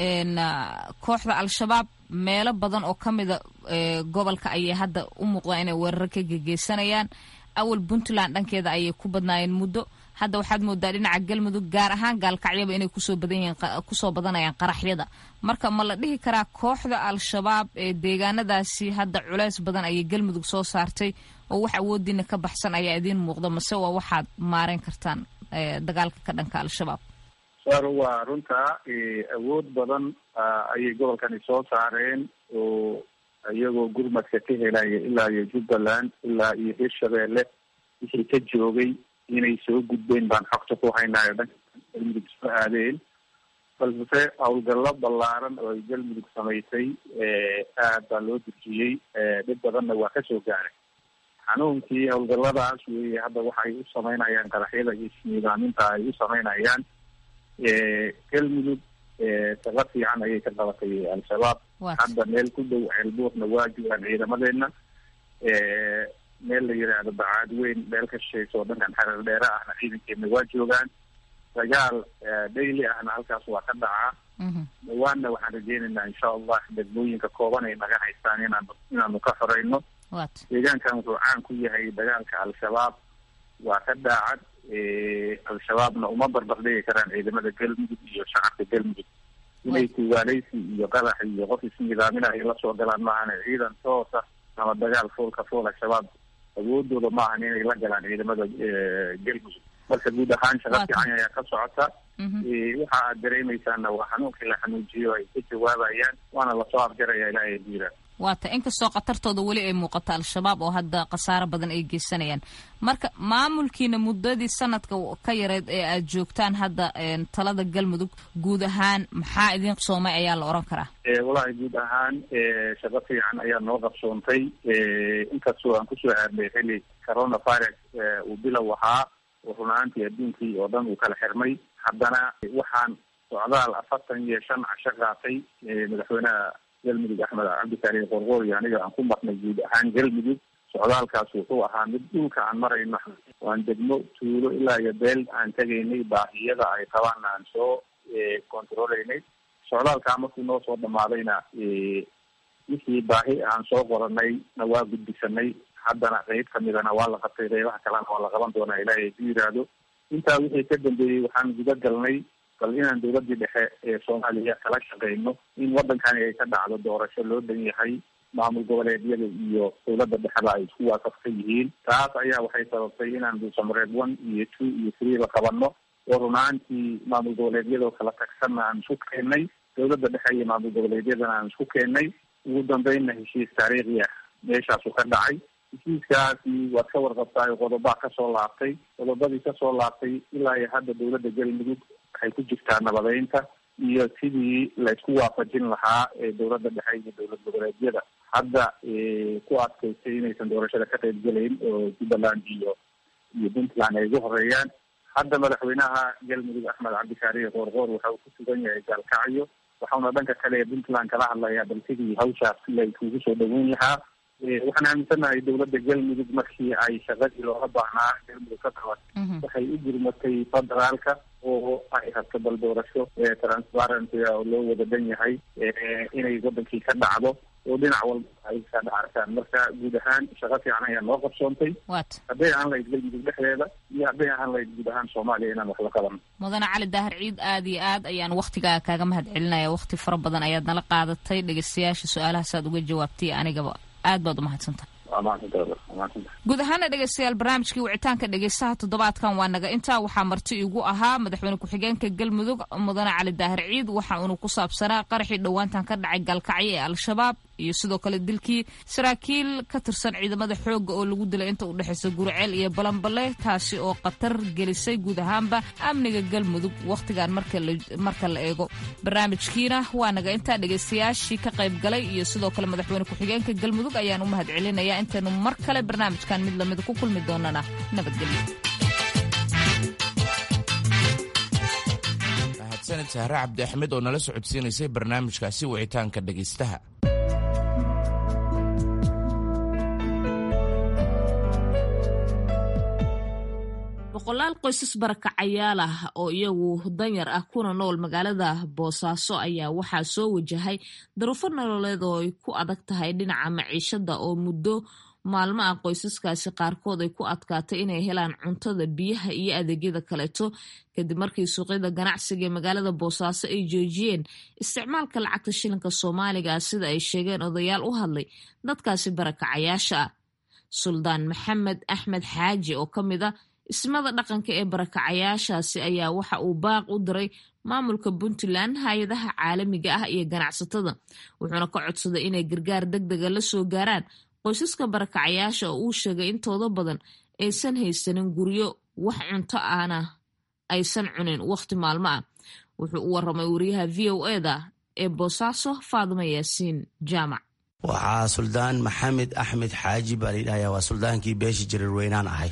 kooxda al-shabaab meelo badan oo ka mida gobolka ayay hadda u muuqdaan inay weeraro ka gegeysanayaan awal puntland dhankeeda ayay ku badnaayeen muddo hadda waxaad moodaa dhinaca galmudug gaar ahaan gaalkacyaba inay kusoo badan yihiin kusoo badanayaan qaraxyada marka ma la dhihi karaa kooxda al-shabaab ee deegaanadaasi hadda culeys badan ayay galmudug soo saartay oo wax awoodiina ka baxsan ayaa idiin muuqda mase waa waxaad maareyn kartaan dagaalka ka dhanka al-shabaab sar waa runtaa awood badan ayay gobolkani soo saareen oo iyagoo gurmadka ka helaya ilaa iyo jubbaland ilaa iyo hirshabeelle wixii ka joogay inay soo gudbeen baan xogta ku haynayo dhanka galmudug soo aadeen balse howlgallo ballaaran oo ay galmudug samaysay aad baa loo durjiyey dhib badanna waa kasoo gaaray xanuunkii howlgalladaas weeye hadda waxay u samaynayaan qaraxyada iyo isniidaaminta ay u samaynayaan galmudug shaqo fiican ayay ka qabatay al-shabaab hadda meel ku dhow ceelbuurna waa joogaan ciidamadeena meel la yidhaahdo bacaad weyn meel ka shishaysa oo dhankan xareer dheere ahna ciidankeena waa joogaan dagaal daily ahna halkaas waa ka dhacaa dhawaanna waxaan rajeynaynaa insha allah degmooyinka kooban ay naga haystaan inaan inaanu ka xoreyno deegaankan wuxuu caan ku yahay dagaalka al-shabaab waa ka daacad al-shabaabna uma barbardhigi karaan ciidamada galmudug iyo shacabka galmudug inay tuugaaleysi iyo qadax iyo qof isnidaaminah ay lasoo galaan maahan ciidan toosa ama dagaal foolka fool al-shabaab awoodooda ma ahan inay la galaan ciidamada galmudug marka guud ahaan shaqa fiican ayaa ka socota waxa aad dareemaysaana waa xanuunkii la xanuujiyo ay ka jawaabayaan waana lasoo afjaraya ilaahay diira waata inkastoo khatartooda weli ay muuqato al-shabaab oo hadda khasaaro badan ay geysanayaan marka maamulkiina muddadii sanadka ka yareed ee aad joogtaan hadda talada galmudug guud ahaan maxaa idin qabsoomay ayaa la oran karaa walahi guud ahaan shaqo fiican ayaa noo qabsoontay inkastoo aan kusoo aadnay xili coronavirus uu bilow ahaa oo runaantii adduunkii oo dhan uu kala xirmay haddana waxaan socdaal afartan iyo shan casho qaatay madaxweynaha galmudug axmed cabdikaari qorqoor iyo aniga aan ku marnay guud ahaan galmudug socdaalkaas wuxuu ahaa mid dhulka aan marayno waan degmo tuulo ilaa iyo beel aan tegaynay baahiyada ay qabaan aan soo controleynay socdaalkaa markuu noo soo dhamaadayna wixii baahi aan soo qoranay na waa gudbisanay haddana qeyb kamidana waa la qabtay qeybaha kalena waa la qaban doonaa ilaahay ku yiraahdo intaa wixii ka dambeeyey waxaan guda galnay bal inaan dowladii dhexe ee soomaaliya kala shaqeyno in wadankani ay ka dhacdo doorasho loo dhan yahay maamul goboleedyada iyo dowladda dhexeba ay isku waafaqsan yihiin taas ayaa waxay sababtay inaan duusamareed one iyo two iyo three la qabano oo runaantii maamul goboleedyadoo kala tagsanna aan isku keennay dowladda dhexe iyo maamul goboleedyadana aan isku keennay ugu dambeynna heshiis taariikhi ah meeshaasu ka dhacay heshiiskaasi waad ka warqabtaay qodobaa kasoo laabtay qodobadii kasoo laabtay ilaa iyo hadda dowladda galmudug waxay ku jirtaa nabadeynta iyo sidii la isku waafajin lahaa ee dowladda dhexe iyo dowlad goboleedyada hadda ku adkaystay inaysan doorashada ka qayb gelayn oo jubbaland iyo iyo puntland ay ugu horeeyaan hadda madaxweynaha galmudug axmed cabdikaariye qoorqoor waxa uu ku sugan yahay gaalkacyo waxauna dhanka kale ee puntland kala hadlayaa bal sidii hawshaas la iskugu soo dhaweyn lahaa waxaan aaminsanahay dowladda galmudug markii ay shaqadii looga baahnaa galmudug ka qaban waxay u gurmatay federaalka oo ay rabto bal doorasho transparent oo loo wada dhan yahay inay wadankii ka dhacdo oo dhinac walba ay ka dhacartaan marka guud ahaan shaqo fiican ayaa noo qabsoontay hadday ahaan lahayd galmudug dhexdeeda iyo hadday ahaan lahayd guud ahaan soomaaliya inaan wax la qaban mudane cali daahir ciid aad iyo aad ayaan waktigaa kaaga mahad celinaya wakti fara badan ayaad nala qaadatay dhegeystayaasha su-aalahaas aad uga jawaabtay anigaba aad baad umahadsantaha guud ahaana dhegeystayaal barnaamijkii wicitaanka dhegeystaha toddobaadkan waa naga intaa waxaa marti igu ahaa madaxweyne ku-xigeenka galmudug mudane cali daahir ciid waxa uunu ku saabsanaa qaraxii dhowaantan ka dhacay gaalkacyo ee al-shabaab iyo sidoo kale dilkii saraakiil ka tirsan ciidamada xoogga oo lagu dilay inta u dhexaysa guriceel iyo balanbale taasi oo khatar gelisay guud ahaanba amniga galmudug wakhtigan marka la eego barnaamijkiina waa naga intaa dhegaystayaashii ka qayb galay iyo sidoo kale madaxweyne ku-xigeenka galmudug ayaan u mahad celinayaa intaynu mar kale barnaamijkan mid lamida ku kulmi doonana nabadgelyo mahadsanid sahre cabdi axmed oo nala socodsiinaysay barnaamijkaasi wicitaanka dhegaystaha boqolaal qoysas barakacayaal ah oo iyagu danyar ah kuna nool magaalada boosaaso ayaa waxaa soo wajahay daruufo nololeed oo ay ku adag tahay dhinaca maciishada oo muddo maalmo ah qoysaskaasi qaarkood ay ku adkaatay inay helaan cuntada biyaha iyo adeegyada kaleeto kadib markii suuqyada ganacsiga ee magaalada boosaaso ay joojiyeen isticmaalka lacagta shilinka soomaaliga sida ay sheegeen odayaal u hadlay dadkaasi barakacayaasha ah suldaan maxamed axmed xaaji oo ka mid a ismada dhaqanka ee barakacayaashaasi ayaa waxa uu baaq u diray maamulka puntland hay-adaha caalamiga ah iyo ganacsatada wuxuuna ka codsaday inay gargaar deg dega la soo gaaraan qoysaska barakacayaasha oo uu sheegay intooda badan aysan haysanin guryo wax cunto ahna aysan cunin wakhti maalmo ah wuxuu u waramay wariyaha v o eda ee boosaaso faadimo yaasiin jaamac waxaa suldaan maxamed axmed xaaji baa layidhahaya waa suldaankii beesha jarirweynaan ahay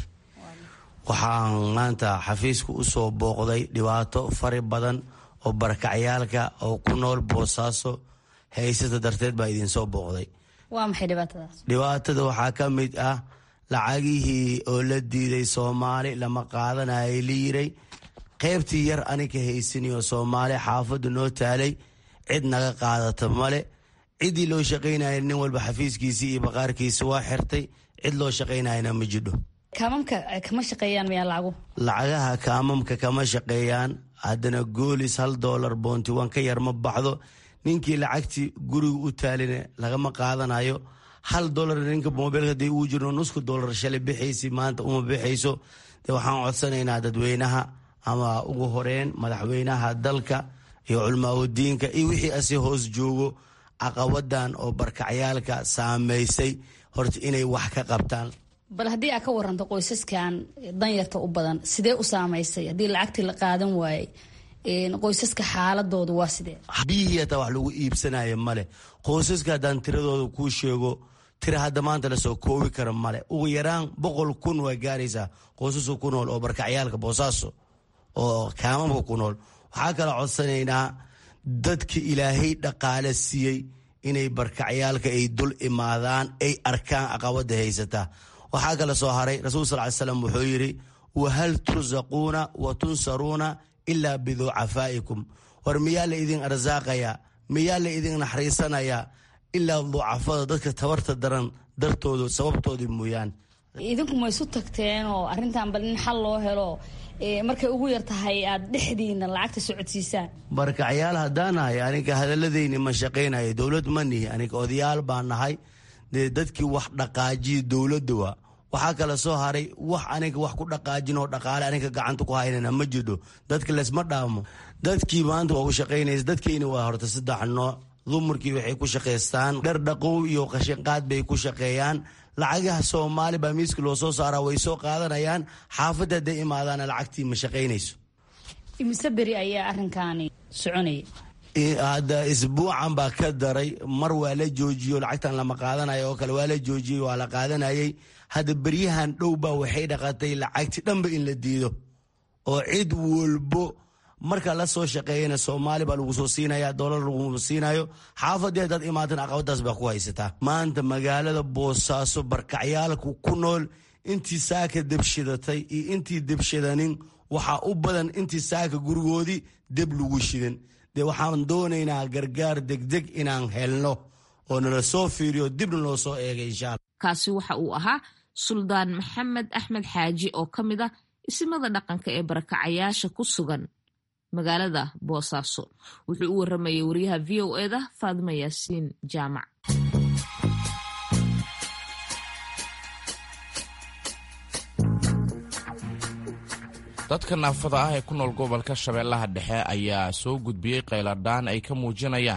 waxaan maanta xafiiska u soo booqday dhibaato fari badan oo barakacyaalka oo ku nool boosaaso haysata darteed baa idinsoo booqday waa maxay dhibaatadaas dhibaatada waxaa ka mid ah lacagihii oo la diiday soomaali lama qaadanayay la yiray qaybtii yar anika haysaniyo soomaali xaafadda noo taalay cid naga qaadata male ciddii loo shaqaynaya nin walba xafiiskiisii iyo baqaarkiisi waa xirtay cid loo shaqaynayana ma jidho kaamamka kama shaqeeyaan miyaa lacagu lacagaha kaamamka kama shaqeeyaan haddana goolis hal doolar boonti wan ka yar ma baxdo ninkii lacagtii guriga u taalina lagama qaadanayo hal dolar ninka mobilka hadii uu jiro nusku dolar shalay bixaysi maanta uma bixayso de waxaan codsanaynaa dadweynaha ama ugu horeyn madaxweynaha dalka iyo culmaaudiinka iyo wixii asi hoos joogo caqabadan oo barkacyaalka saameysay horta inay wax ka qabtaan bal haddii aad ka waranto qoysaskan danyarta u badan sidee u saamaysay haddii lacagtii la qaadan waayey qoysaska xaaladoodu waa sidee biyihii hataa wax lagu iibsanayo male qoysaska haddaan tiradooda kuu sheego tira hadda maanta lasoo koobi kara male ugu yaraan boqol kun waa gaaraysaa qoysaska ku nool oo barkacyaalka boosaaso oo kaamamka ku nool waxaa kala codsanaynaa dadka ilaahay dhaqaale siiyey inay barkacyaalka ay dul imaadaan ay arkaan caqabada haysataa waxaa kala soo haray rasuul sal ly slam wuxuu yidhi wahal tursaquuna wa tunsaruuna ilaa biducafaa'ikum war miyaa la idin arsaaqayaa miyaa la idin naxariisanayaa ilaa ducafada dadka tabarta daran dartooda sababtoodii mooyaan idinku ma isu tagteen oo arrintan bal in xal loo helo markay ugu yar tahay aad dhexdiina lacagta socodsiisaan barkacyaal haddaan nahay aniga hadaladeyni ma shaqaynayo dowlad ma nihi aniga odayaal baan nahay dee dadkii wax dhaqaajiya dowladda waa waxaa kala soo haray wax aniga wax ku dhaqaajin oo dhaqaale aniga gacanta ku haynana ma jidho dadka lesma dhaamo dadkii maanta waa u shaqaynaysa dadkeyna waa horta saddex nooc dumarkii waxay ku shaqaystaan dhar dhaqow iyo qashinqaad bay ku shaqeeyaan lacagaha soomaali baa miiska loo soo saaraa way soo qaadanayaan xaafadda hadday imaadaana lacagtii ma shaqaynayso imise beri ayaa arrinkaani soconaya hadda isbuucan baa ka daray mar waa la joojiyo lacagtan lama qaadanayo oo kale waa la joojiyey waa la qaadanayay hadda beryahan dhowbaa waxay dhaqatay lacagti dhanba in la diido oo cid walbo marka la soo shaqeeyana soomaali baa lagu soo siinaya dolar lagu siinayo xaafadii haddaad imaatan caqabadaas baa ku haysataa maanta magaalada boosaaso barkacyaalku ku nool intii saaka debshidatay iyo intii debshadanin waxaa u badan intii saaka gurigoodii deb lagu shidan dee waxaan doonaynaa gargaar degdeg inaan helno oo nala soo fiiriyo dibna loo soo eegay insha alla kaasi waxa uu ahaa suldaan maxamed axmed xaaji oo ka mid ah isimada dhaqanka ee barakacayaasha ku sugan magaalada boosaaso wuxuu u waramayay wariyaha v o eda faadima yaasiin jaamac dadka naafada ah ee ku nool gobolka shabeellaha dhexe ayaa soo gudbiyey qayladhaan ay ka muujinayaan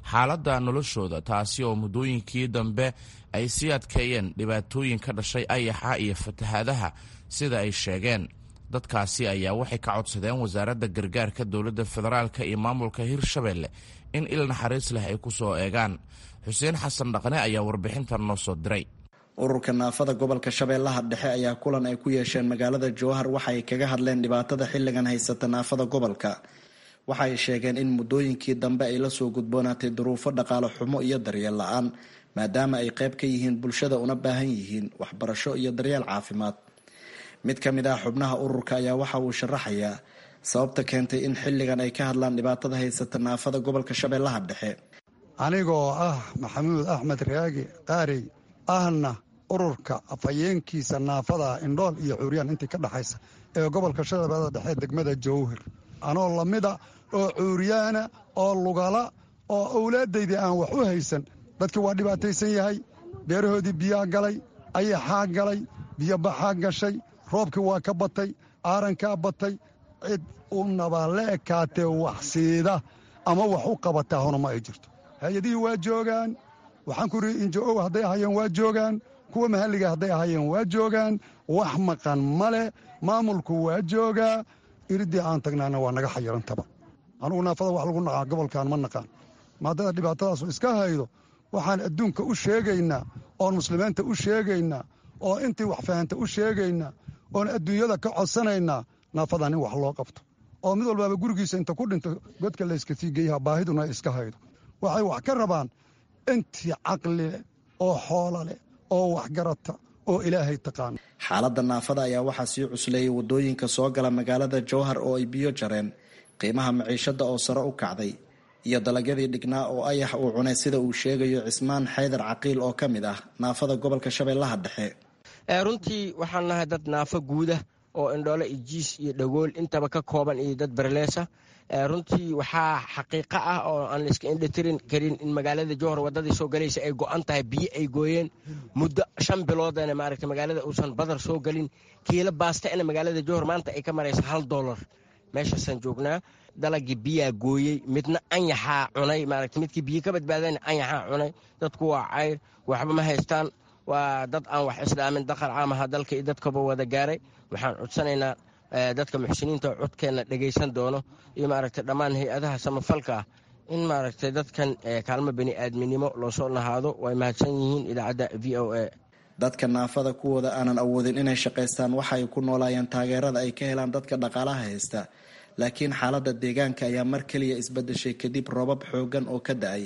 xaaladda noloshooda taasi oo muddooyinkii dambe ay sii adkeeyeen dhibaatooyin ka dhashay ayaxa iyo fatahaadaha sida ay sheegeen dadkaasi ayaa waxay ka codsadeen wasaaradda gargaarka dowladda federaalka iyo maamulka hirshabelle in il naxariis leh ay ku soo eegaan xuseen xasan dhaqne ayaa warbixintan noo soo diray ururka naafada gobolka shabeellaha dhexe ayaa kulan ay ku yeesheen magaalada jowhar waxa ay kaga hadleen dhibaatada xilligan haysata naafada gobolka waxa ay sheegeen in muddooyinkii dambe ay la soo gudboonaatay duruufo dhaqaale xumo iyo daryeel la-aan maadaama ay qayb ka yihiin bulshada una baahan yihiin waxbarasho iyo daryeel caafimaad mid ka mid ah xubnaha ururka ayaa waxa uu sharaxayaa sababta keentay in xilligan ay ka hadlaan dhibaatada haysata naafada gobolka shabeellaha dhexe anigoo ah maxamuud axmed raagi qaarey ahna ururka afhayeenkiisa naafada indhool iyo cuuryaan intii ka dhexaysa ee gobolka shabeellada dhexe degmada jowhir anoo lamida oo cuuryaana oo lugala oo owlaadaydii aan wax u haysan dadkii waa dhibaataysan yahay beerahoodii biyaa galay ayaxaa galay biyobaxaa gashay roobkii waa ka batay aarankaa batay cid unaba la ekaatee wax siida ama wax u qabataa hona ma ay jirto hay-adihii waa joogaan waxaan ku rii injo-ow hadday ahayeen waa joogaan kuwa mahalliga hadday ahayeen waa joogaan wax maqan ma leh maamulku waa joogaa iridii aan tagnaana waa naga xayirantaba anugu naafada wax lagu naqaa gobolkan ma naqaan maadada dhibaatadaasu iska haydo waxaan adduunka u sheegaynaa oon muslimiinta u sheegaynaa oo intii wax fahanta u sheegaynaa oon adduunyada ka codsanaynaa naafadan in wax loo qabto oo mid walbaaba gurigiisa inta ku dhinto godka layska sii geeyaha baahiduna iska haydo waxay wax ka rabaan intii caqli leh oo xoola leh oo waxgarata oo ilaahay taqaana xaaladda naafada ayaa waxaa sii cusleeyay waddooyinka soo gala magaalada jowhar oo ay biyo jareen qiimaha maciishadda oo sare u kacday iyo dalagyadii dhignaa oo ayax uu cunay sida uu sheegayo cismaan xaydar caqiil oo ka mid ah naafada gobolka shabeellaha dhexe runtii waxaan nahay dad naafo guuda oo indhoole iyo jiis iyo dhagool intaba ka kooban iyo dad berleesa runtii waxaa xaqiiqo ah oo aan layska indhatirin karin in magaalada jowhar wadadii soo galaysa ay go-an tahay biyo ay gooyeen muddo shan biloodana maaragta magaalada uusan badar soo gelin kiilo baastana magaalada jowhar maanta ay ka maraysa hal dolar meeshaasaan joognaa dalagii biyaa gooyey midna anyaxaa cunay maaragta midkii biyo ka badbaadana anyaxaa cunay dadku waa cayr waxba ma haystaan waa dad aan wax islaamin daqar caamaha dalka iyo dadkaba wada gaaray waxaan codsanaynaa dadka muxsiniinta codkeenna dhegaysan doono iyo maaragtay dhammaan hay-adaha samafalka ah in maaragtay dadkan kaalmo bani aadminimo loo soo lahaado way mahadsan yihiin idaacadda v o a dadka naafada kuwooda aanan awoodin inay shaqaystaan waxa ay ku noolaayeen taageerada ay ka helaan dadka dhaqaalaha haysta laakiin xaaladda deegaanka ayaa mar keliya isbedeshay kadib roobab xoogan oo ka da-ay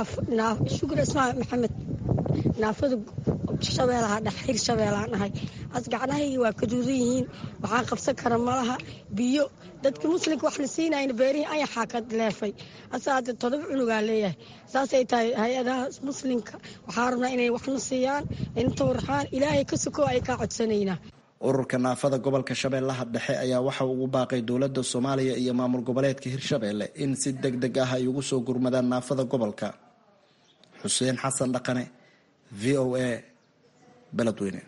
shukur ismaal maxamed naafada shabeelaha dhex xir shabeelaan ahay as gacnahayga waa kaduudan yihiin waxaan qabsan kara malaha biyo dadka muslimka wax la siinayna beerihii ayaxaa ka leefay asa hadda todoba cunugaa leeyahay saasay tahay hay-adaha muslimka waxaa rabnaa inay waxna siiyaan inta warxaan ilaahay ka soko ay kaa codsanaynaa ururka naafada gobolka shabeellaha dhexe ayaa waxa uu ugu baaqay dowladda soomaaliya iyo maamul goboleedka hirshabeelle in si deg deg ah ay ugu soo gurmadaan naafada gobolka xuseen xasan dhaqane v o a beledweyne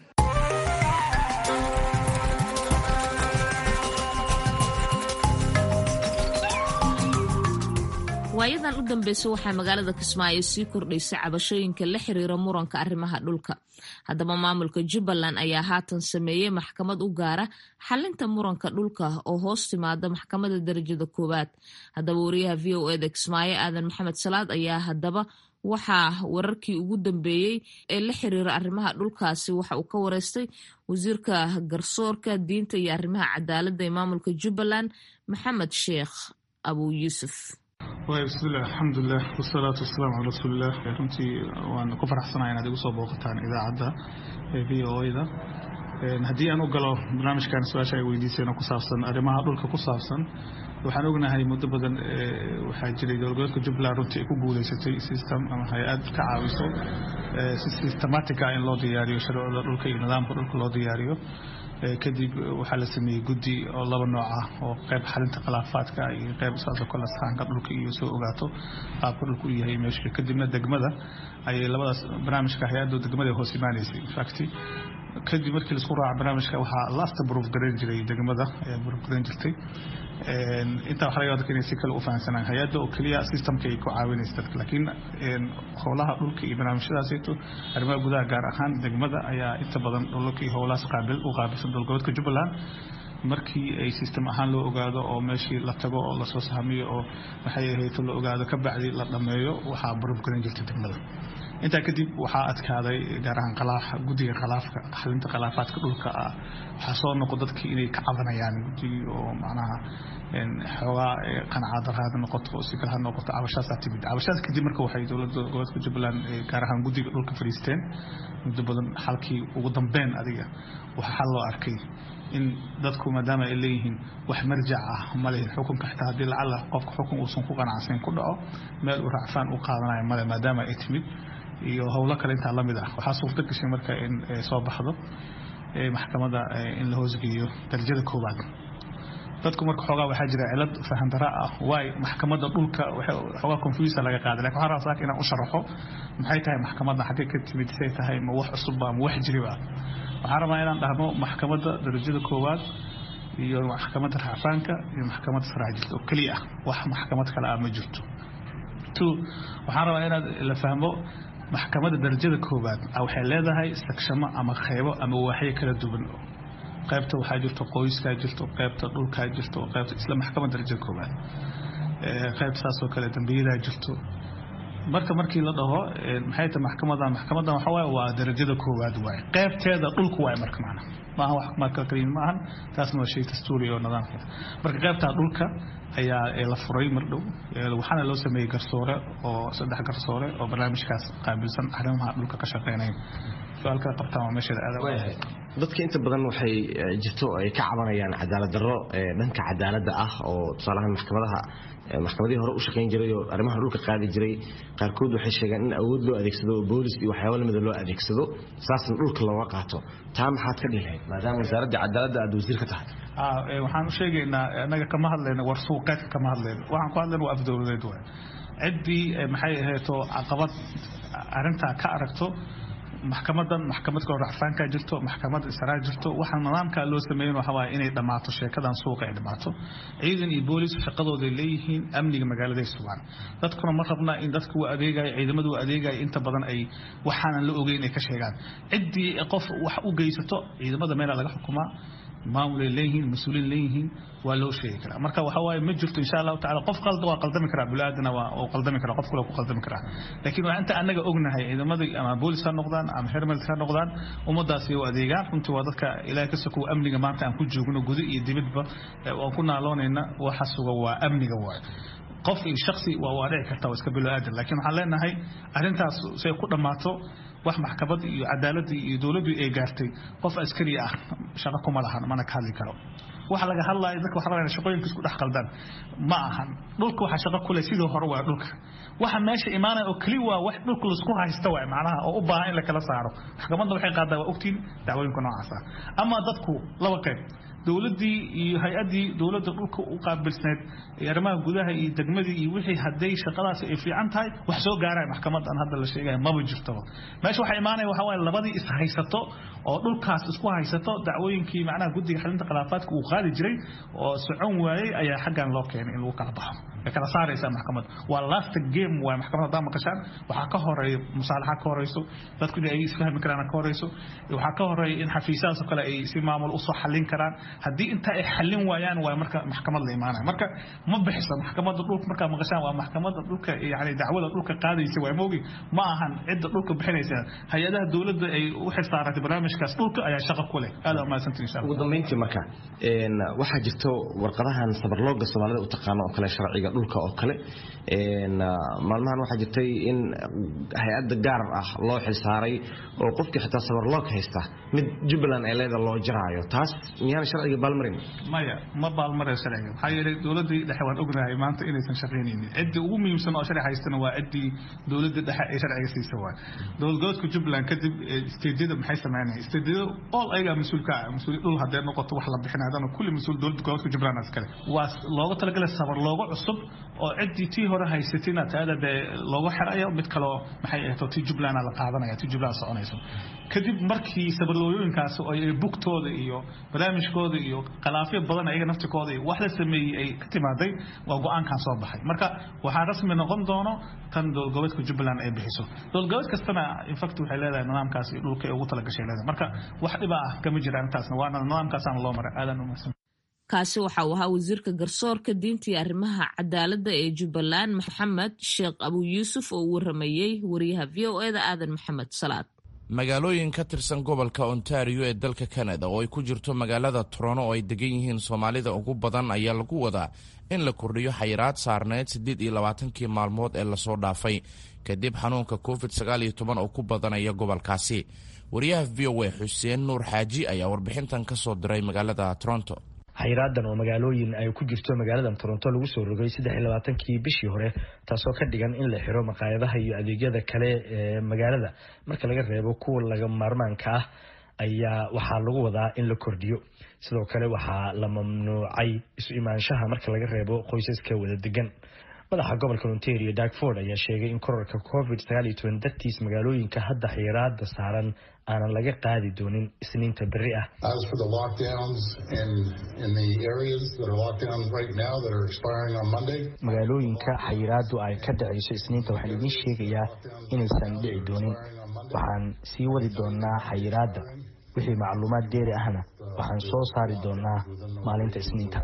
waayadan u dambeysay waxaa magaalada kismaayo sii kordhaysay cabashooyinka la xiriira muranka arrimaha dhulka haddaba maamulka jubbaland ayaa haatan sameeyey maxkamad u gaara xalinta muranka dhulka oo hoos timaada maxkamada darajada koowaad haddaba wariyaha v o eda kismaayo aadan maxamed salaad ayaa haddaba waxaa wararkii ugu dambeeyey ee la xiriira arrimaha dhulkaasi waxa uu ka wareystay wasiirka garsoorka diinta iyo arrimaha cadaaladda ee maamulka jubbaland maxamed sheekh abu yuusuf waay bismillaah alxamdulilah wasalaatu wasalaamu calaa rasuulilah runtii waan ku faraxsanahay inaad igu soo booqataan idaacadda v o da haddii aan u galo barnaamijkan su-aasha ay weydiiseen oo ku saabsan arrimaha dhulka ku saabsan waxaan ognahay muddo badan waxaa jiray dowlgoboleedka jubbaland runtii ay ku guuleysatay system ama hay-ad ka caawiso si systematica in loo diyaariyo sharcida dhulka iyo nidaamka dhulka loo diyaariyo kadib waxaa la sameeyey guddi oo laba nooc ah oo qayb xalinta khilaafaadka iyo qayb saasoo kale sahanka dhulka iyo soo ogaato qaabka dhulka u yahay meesha kadibna degmada ayay labadaas barnaamijka hay-adda degmada hoos imaanaysay infact kadib markii laisku raaca barnaamijka waxaa lasta proof garayn jiray degmada ayaa proof garayn jirtay intaa waxa laga dadka inay si kale u fahansanaan hay-adda oo keliya systemka ay ku caawinaysa dadka laakiin howlaha dhulka iyo barnaamijyadaasito arrimaha gudaha gaar ahaan degmada ayaa inta badan dhulalka iyo howlahaas qaabil u qaabilsan dowlgoboodka jubbaland markii ay system ahaan loo ogaado oo meeshii la tago oo lasoo sahamiyo oo maxay ahayd la ogaado ka bacdi la dhameeyo waxaa barubgaran jirta degmada intaa kadib waxaa adkaaday gaar ahaan guddiga khalaafka xalinta khilaafaadka dhulka ah waxaa soo noqo dadkii inay ka cabanayaan guddigii oo macnaha xoogaa qanaca daraada noqoto oo si kale ha noqoto cabashaasaa timid cabashaas kadib marka waxay dowladda gobolka jubbaland gaar ahaan guddiga dhulka fadhiisteen muddo badan xalkii ugu dambeyn adiga waxaa xal loo arkay in dadku maadaama ay leeyihiin wax marjac ah ma lehin xukunka xitaa haddii lacala qofka xukun uusan ku qanacsayn ku dhaco meel uu racfaan u qaadanayo male maadaama ay timid iyo howlo kale intaa lamid ah waxaa suurto gashay marka in soo baxdo maxkamadda in la hoosgeeyo darajada koowaad dadku marka xoogaa waxaa jira cilad fahandara ah waay maxkamadda dhulka xoogaa confusa laga qaaday lakin waxaan rabaa saaka inaan u sharaxo maxay tahay maxkamadda xaggee ka timid say tahay ma wax cusubba ma wax jiriba waxaan rabaa inaan dhahno maxkamadda darajada koowaad iyo maxkamadda racfaanka iyo maxkamadda saraa jirta oo keliya ah wax maxkamad kale ah ma jirto two waxaan rabaa inaad la fahmo maxkamadda darajada koowaad waxay leedahay sakshamo ama qeybo ama waaxyo kala duwan qaybta waxaa jirto qoyskaa jirto qaybta dhulkaa jirto qaybta isla maxkamadda darajada koowaad qaybta saasoo kale dambiyadaa jirto marka markii la dhaho maxay tahay maxkamadan maxkamadan waxa waaye waa darajada koowaad waaye qaybteeda dhulku waaye marka macna maaha wax marka kaliya maahan taasna waa shay dastuuri oo nidaamkeeda marka qaybtaa dhulka ayaa la furay mar dhow waxaana loo sameeyey garsoore oo saddex garsoore oo barnaamijkaas qaabilsan arrimaha dhulka ka shaqeynaya su-aal kala qabtaan waa meesheeda aad dadka inta badan waxay jirto ay ka cabanayaan cadaalad darro dhanka cadaaladda ah oo tusaalahaan maxkamadaha maxkamadihii hore u shaqayn jiray oo arrimaha dhulka qaadi jiray qaarkood waxay sheegeen in awood loo adeegsado oo boolis iyo waxyaaba lamida loo adeegsado saasna dhulka looga qaato taa maxaad ka dhihi lahayd maadaama wasaaradda cadaaladda aad wasiir ka tahay waxaan u sheegaynaa annaga kama hadlayno war suuqeedka kama hadlayno waxaan ku hadlayna waa afdowladeed waay ciddii maxay ahayto caqabad arrintaa ka aragto maxkamadan maxkamad kaloo racfaankaa jirto maxkamad isaraa jirto waxaa nidaamkaa loo sameeyen waxa waaye inay dhammaato sheekadan suuqa ay dhammaato ciidan iyo boolis shaqadooday leeyihiin amniga magaaladay sugaan dadkuna ma rabna in dadka u adeegaya ciidamadu u adeegaya inta badan ay waxaanan la ogeyn ay ka sheegaan ciddii qof wax u geysato ciidamada meelaa laga xukumaa maamulay leeyihiin mas-uuliin leeyihiin waa loo sheegi karaa marka waxa waaye ma jirto insha allahu tacala qof qalda waa qaldami karaa bulaadana waa uu qaldami karaa qof kale ku qaldami karaa laakiin waa inta annaga ognahay ciidamadii ama boolis ha noqdaan ama hermels ha noqdaan ummadaasi u adeegaan runtii waa dadka ilaahay ka sokow amniga maanta aan ku joogno guda iyo dibadba aan ku naaloonayna waxa suga waa amniga waaye qof iyo shaksi waa waa dhici karta waa iska bilo aadan laakiin waxaan leenahay arrintaas say ku dhammaato wax maxkamad iyo cadaaladii iyo dowladdu ay gaartay qof askari ah shaqo kuma lahan mana ka hadli karo waxa laga hadlaayo dadka waxa rabaa shaqooyinka isku dhex qaldaan ma ahan dhulka waxa shaqo kule sidoo hore waa dhulka waxa meesha imaanaya oo keli waa wax dhulka laisku haysta waay macnaha oo u baahan in la kala saaro maxkamadda waxay qaadaa waa ogtiin dacwooyinka noocaas ah ama dadku laba qayb dowladdii iyo hay-addii dowladda dhulka u qaabilsneed arrimaha gudaha iyo degmadii iyo wixii hadday shaqadaasi ay fiican tahay wax soo gaaraya maxkamadan hadda la sheegaya maba jirtaba meesha waxaa imaanaya waxa waaye labadii is haysato oo dhulkaas isku haysato dacwooyinkii macnaha guddiga xalinta khilaafaadka uu qaadi jiray oo socon waayey ayaa xaggan loo keenay in lagu kala baxo way kala saaraysaa maxkamadda waa last game waay maxkamad haddaa maqashaan waxaa ka horeeya musaalaxa ka horeyso dadku in ay isfahmi karaan ka horeyso waxaa ka horeeya in xafiisyadaas oo kale ay si maamul usoo xallin karaan haddii intaa ay xallin waayaan waa marka maxkamad la imaanaya marka ma bixiso maxkamadda dhulka markaa maqashaan waa maxkamadda dhulka yani dacwada dhulka qaadaysa waa moogi ma ahan cidda dhulka bixinaysa hay-adaha dowladda ay u xilsaaratay barnaamijkaas dhulka ayaa shaqo ku leh aad umahadsantiin insha ugu dambeyntii marka waxaa jirto warqadahan sabarlooga soomaalida u taqaano oo kale sharciga dhulka oo kale maalmahan waxaa jirtay in hay-adda gaar ah loo xilsaaray oo qofkii xitaa sabarloog haysta mid jubbaland ee leeda loo jaraayo taas miyaan sharciga baalmarin maya ma baalmaraya sharciga maxaa yeelay dowladdii dhexe waan ognahay maanta inaysan shaqaynaynin ciddii ugu muhiimsan oo sharci haystana waa ciddii dowladda dhexe ee sharciga siisa waay dowlad goboleedka jubbaland kadib isteedyada maxay sameynaya isteedyada all ayagaa mas-uul ka ah mas-uul dhul haddee noqoto wax la bixinay haddana kulli mas-uul dowladda goboleedka jubbaland iskale waa looga talagalay sabar looga cusub oo ciddii tii hore haysatina taada dee loogu xirayo mid kaloo maxay ahto tii jubbaland la qaadanaya tii jubbaland soconayso kadib markii sabarlooyooyinkaas oo ay bugtooda iyo barnaamijkooda iyo khilaafyo badan ayaga naftikooda iyo wax la sameeyey ay ka timaaday waa go-aankan soo baxay marka waxaa rasmi noqon doono tan dowlgoboleedka jubbaland ay bixiso dowlgoboleed kastana infact waxay leedahay nidaamkaas iyo dhulka ay ugu talagashay leedahay marka wax dhiba ah kama jira arrintaasna waana nidaamkaasaana loo maray aadan umahsan kaasi waxa uu ahaa wasiirka garsoorka diinta iyo arrimaha cadaaladda ee jubbaland maxamed sheekh abu yuusuf oo u waramayey wariyaha v o eda aadan maxamed salaad magaalooyin ka tirsan gobolka ontario ee dalka kanada oo ay ku jirto magaalada torono oo ay degan yihiin soomaalida ugu badan ayaa lagu wadaa in la kordhiyo xayiraad saarneyd siddeed iyo labaatankii maalmood ee lasoo dhaafay kadib xanuunka covid sagaal iyo toban oo ku badanaya gobolkaasi wariyaha v o a xuseen nuur xaaji ayaa warbixintan ka soo diray magaalada toronto xayraadan oo magaalooyin ay ku jirto magaaladan toronto lagu soo rogay saddex iyo labaatankii bishii hore taasoo ka dhigan in la xiro maqaayadaha iyo adeegyada kale ee magaalada marka laga reebo kuwa laga maarmaanka ah ayaa waxaa lagu wadaa in la kordhiyo sidoo kale waxaa la mamnuucay isu imaanshaha marka laga reebo qoysaska wada degan madaxa gobolka ontario darkford ayaa sheegay in korarka covid sagaal iyo toban dartiis magaalooyinka hadda xiraada saaran aanan laga qaadi doonin isniinta berri ah magaalooyinka xayiraadu ay ka dhacayso isniinta waxaan idiin sheegayaa inaysan dhici doonin waxaan sii wadi doonaa xayiraada wixii macluumaad dheeri ahna waxaan soo saari doonaa maalinta isniinta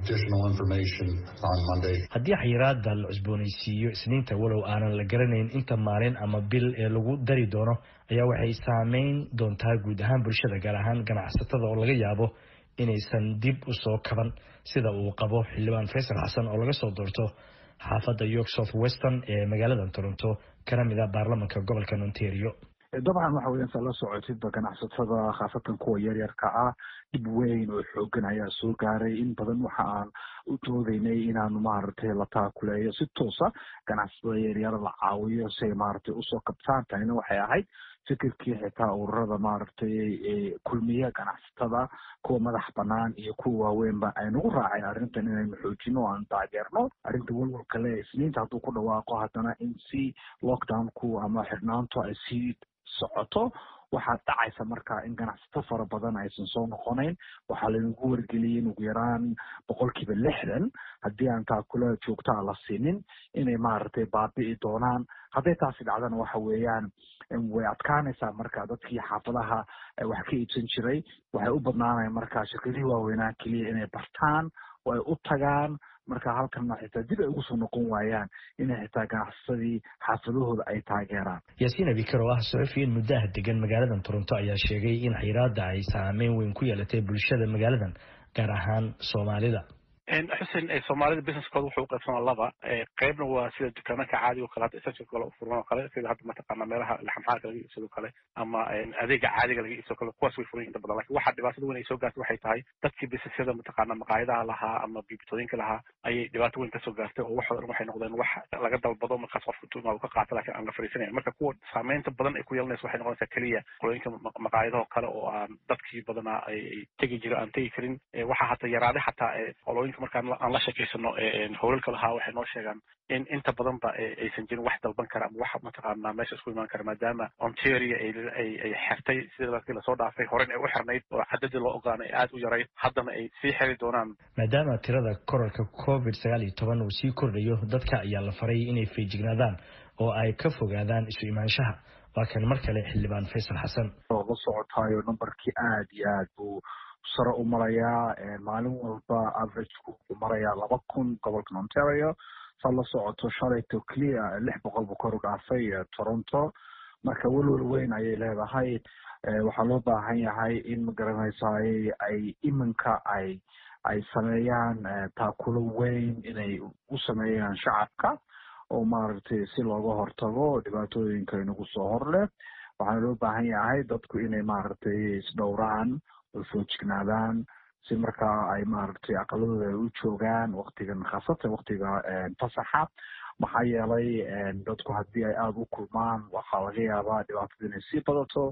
haddii xayiraada la cusboonaysiiyo isniinta walow aanan la garanayn inta maalin ama bil ee lagu dari doono ayaa waxay saameyn doontaa guud ahaan bulshada gaar ahaan ganacsatada oo laga yaabo inaysan dib u soo kaban sida uu qabo xildhibaan faysal xasan oo laga soo doorto xaafadda york south western ee magaalada toronto kana mid a baarlamanka gobolka ontario dabcan waxa weyan saa la socotidba ganacsatada khaasatan kuwa yaryarka ah dhib weyn oo xoogan ayaa soo gaaray in badan waxa aan u doodeynay inaanu maaragtay la taakuleeyo si toosa ganacsatada yaryar la caawiyo si ay maaragtay usoo kabtaan tanina waxay ahayd fikirkii xitaa ururada maaragtay kulmiya ganacsatada kuwa madax banaan iyo kuwa waaweynba aynagu raacay arrintan inaynu xoojino o aan taageerno arrinta walwalka le isniinta hadduu ku dhawaaqo haddana in si lockdownku ama xidhnaantu ay sii socoto waxaa dhacaysa marka in ganacsato fara badan aysan soo noqonayn waxaa laynagu wargeliyay in ugu yaraan boqolkiiba lixdan haddii aan taakula joogtaa la siinin inay maaragtay baabi'i doonaan hadday taasi dhacdana waxa weeyaan way adkaanaysaa marka dadkii xaafadaha wax ka iibsan jiray waxay u badnaanaya marka shirkadihii waaweynaa keliya inay bartaan oo ay u tagaan marka halkanna xitaa dib ay ugu soo noqon waayaan inay xitaa ganacsadii xaafadahooda ay taageeraan yaasiin abikar oo ah saxufiyin muddaha degan magaaladan toronto ayaa sheegay in xayiraada ay saameyn weyn ku yeelatay bulshada magaaladan gaar ahaan soomaalida xusen soomaalida businesskooda wuxuu uqaybsamaa laba qeybna waa sida dukaamaka caadiga o kale hadda essential kale furman oo kale sida hadda mataqaana meelaha laxamxaarka laga iibsado kale ama adeega caadiga laga iibsado kale kuwaas way furan inta badan lakin waxaa dhibaatada weyn ay soo gaartay waxay tahay dadkii businessyada mataqaana maqaayadaha lahaa ama biibitooyinka lahaa ayay dhibaato weyn kasoo gaartay oo waxoo dhan waxay noqdeen wax laga dalbado markaas qofka intuu imaado ka qaato lakin aan la fariisanayn marka kuwa saameynta badan ay ku yeelanaysa waxay noqonaysaa keliya qolooyinka maqaayadaho kale oo aan dadkii badanaa ay tegi jiro aan tegi karin waxaa hata yaraaday xataa qolooyinka markaan aan la sheekeysano howlalka lahaa waxay noo sheegaan in inta badanba aysan jirin wax dalban kara ama wax mataqaanaa meesha isku imaan kara maadaama ontario ay xertay sida markii lasoo dhaafay horen ay u xirnayd oo cadadii loo ogaanay aad u yarayd haddana ay sii xiri doonaan maadaama tirada korarka covid sagaal iyo toban uu sii kordhayo dadka ayaa la faray inay feejignaadaan oo ay ka fogaadaan isu imaanshaha waa kan mar kale xildhibaan faysal xasan oo la socotaayo numberkii aad iyo aad buu sare u marayaa maalin walba averageku wuxuu marayaa laba kun gobolkan ontario saa la socoto shalayto clear lix boqol buu kor u dhaafay toronto marka welwel weyn ayay leedahay waxaa loo baahan yahay in magaranaysaay ay iminka ay ay sameeyaan taakulo weyn inay u sameeyaan shacabka oo maaragtay si looga hortago dhibaatooyinka inagu soo horleh waxaana loo baahan yahay dadku inay maaragtay isdhowraan oo foojignaadaan si markaa ay maaragtay aqaladooda ay u joogaan waktigan khaasatan waktiga fasaxa maxaa yeelay dadku haddii ay aada u kulmaan waxaa laga yaabaa dhibaatada inay sii badato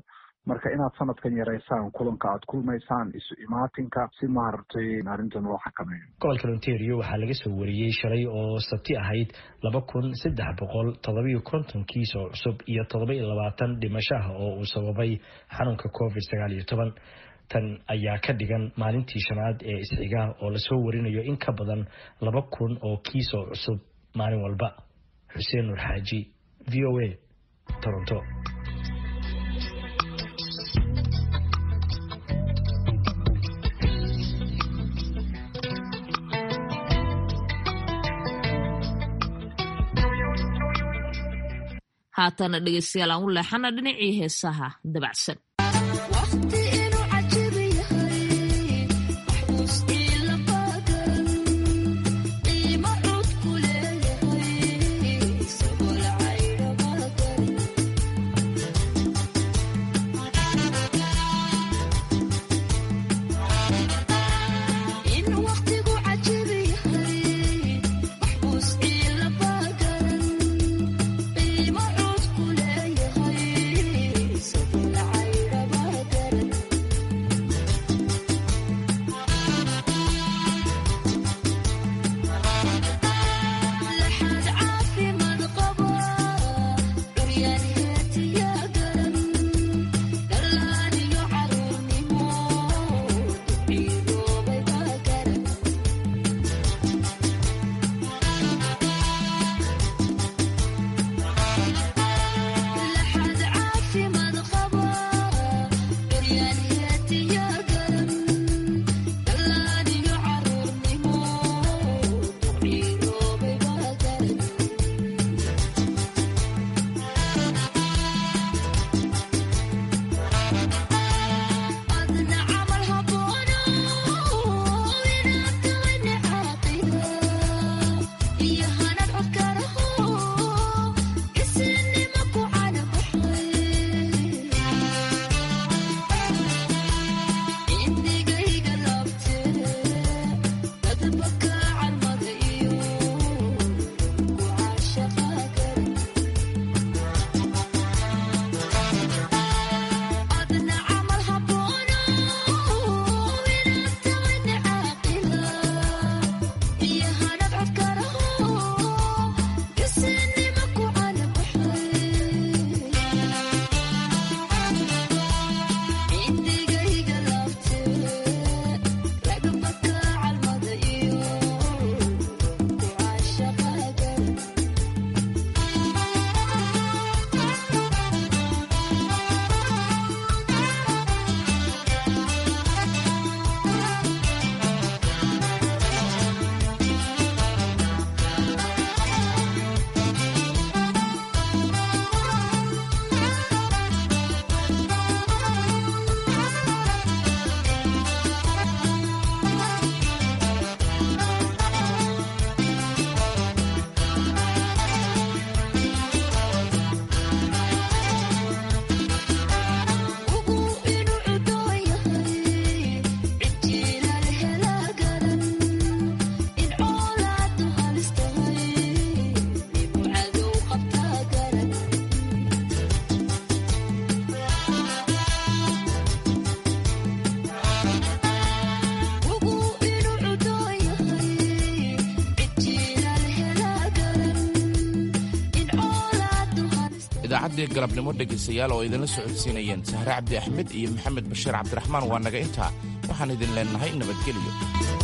marka inaad sanadkan yaraysaan kulanka aad kulmaysaan isu imaatinka si maaragtay arrintan loo xakameeyo gobolka ontario waxaa laga soo wariyey shalay oo sabti ahayd laba kun saddex boqol todobiyo konton kiis oo cusub iyo todoba iyo labaatan dhimasho ah oo uu sababay xanuunka covid sagaal iyo toban tan ayaa ka dhigan maalintii shanaad ee isxiga oo lasoo warinayo in ka badan laba kun oo kiis oo cusub maalin walba xuseen nur xaaji v o a toronto haatana dhegeystayaal aan u leexana dhinacii heesaha dabacsan idaacaddii galabnimo dhegaystayaal oo idinla socodsiinayeen sahre cabdi axmed iyo maxamed bashiir cabdiraxmaan waa naga intaa waxaan idin leennahay nabadgelyo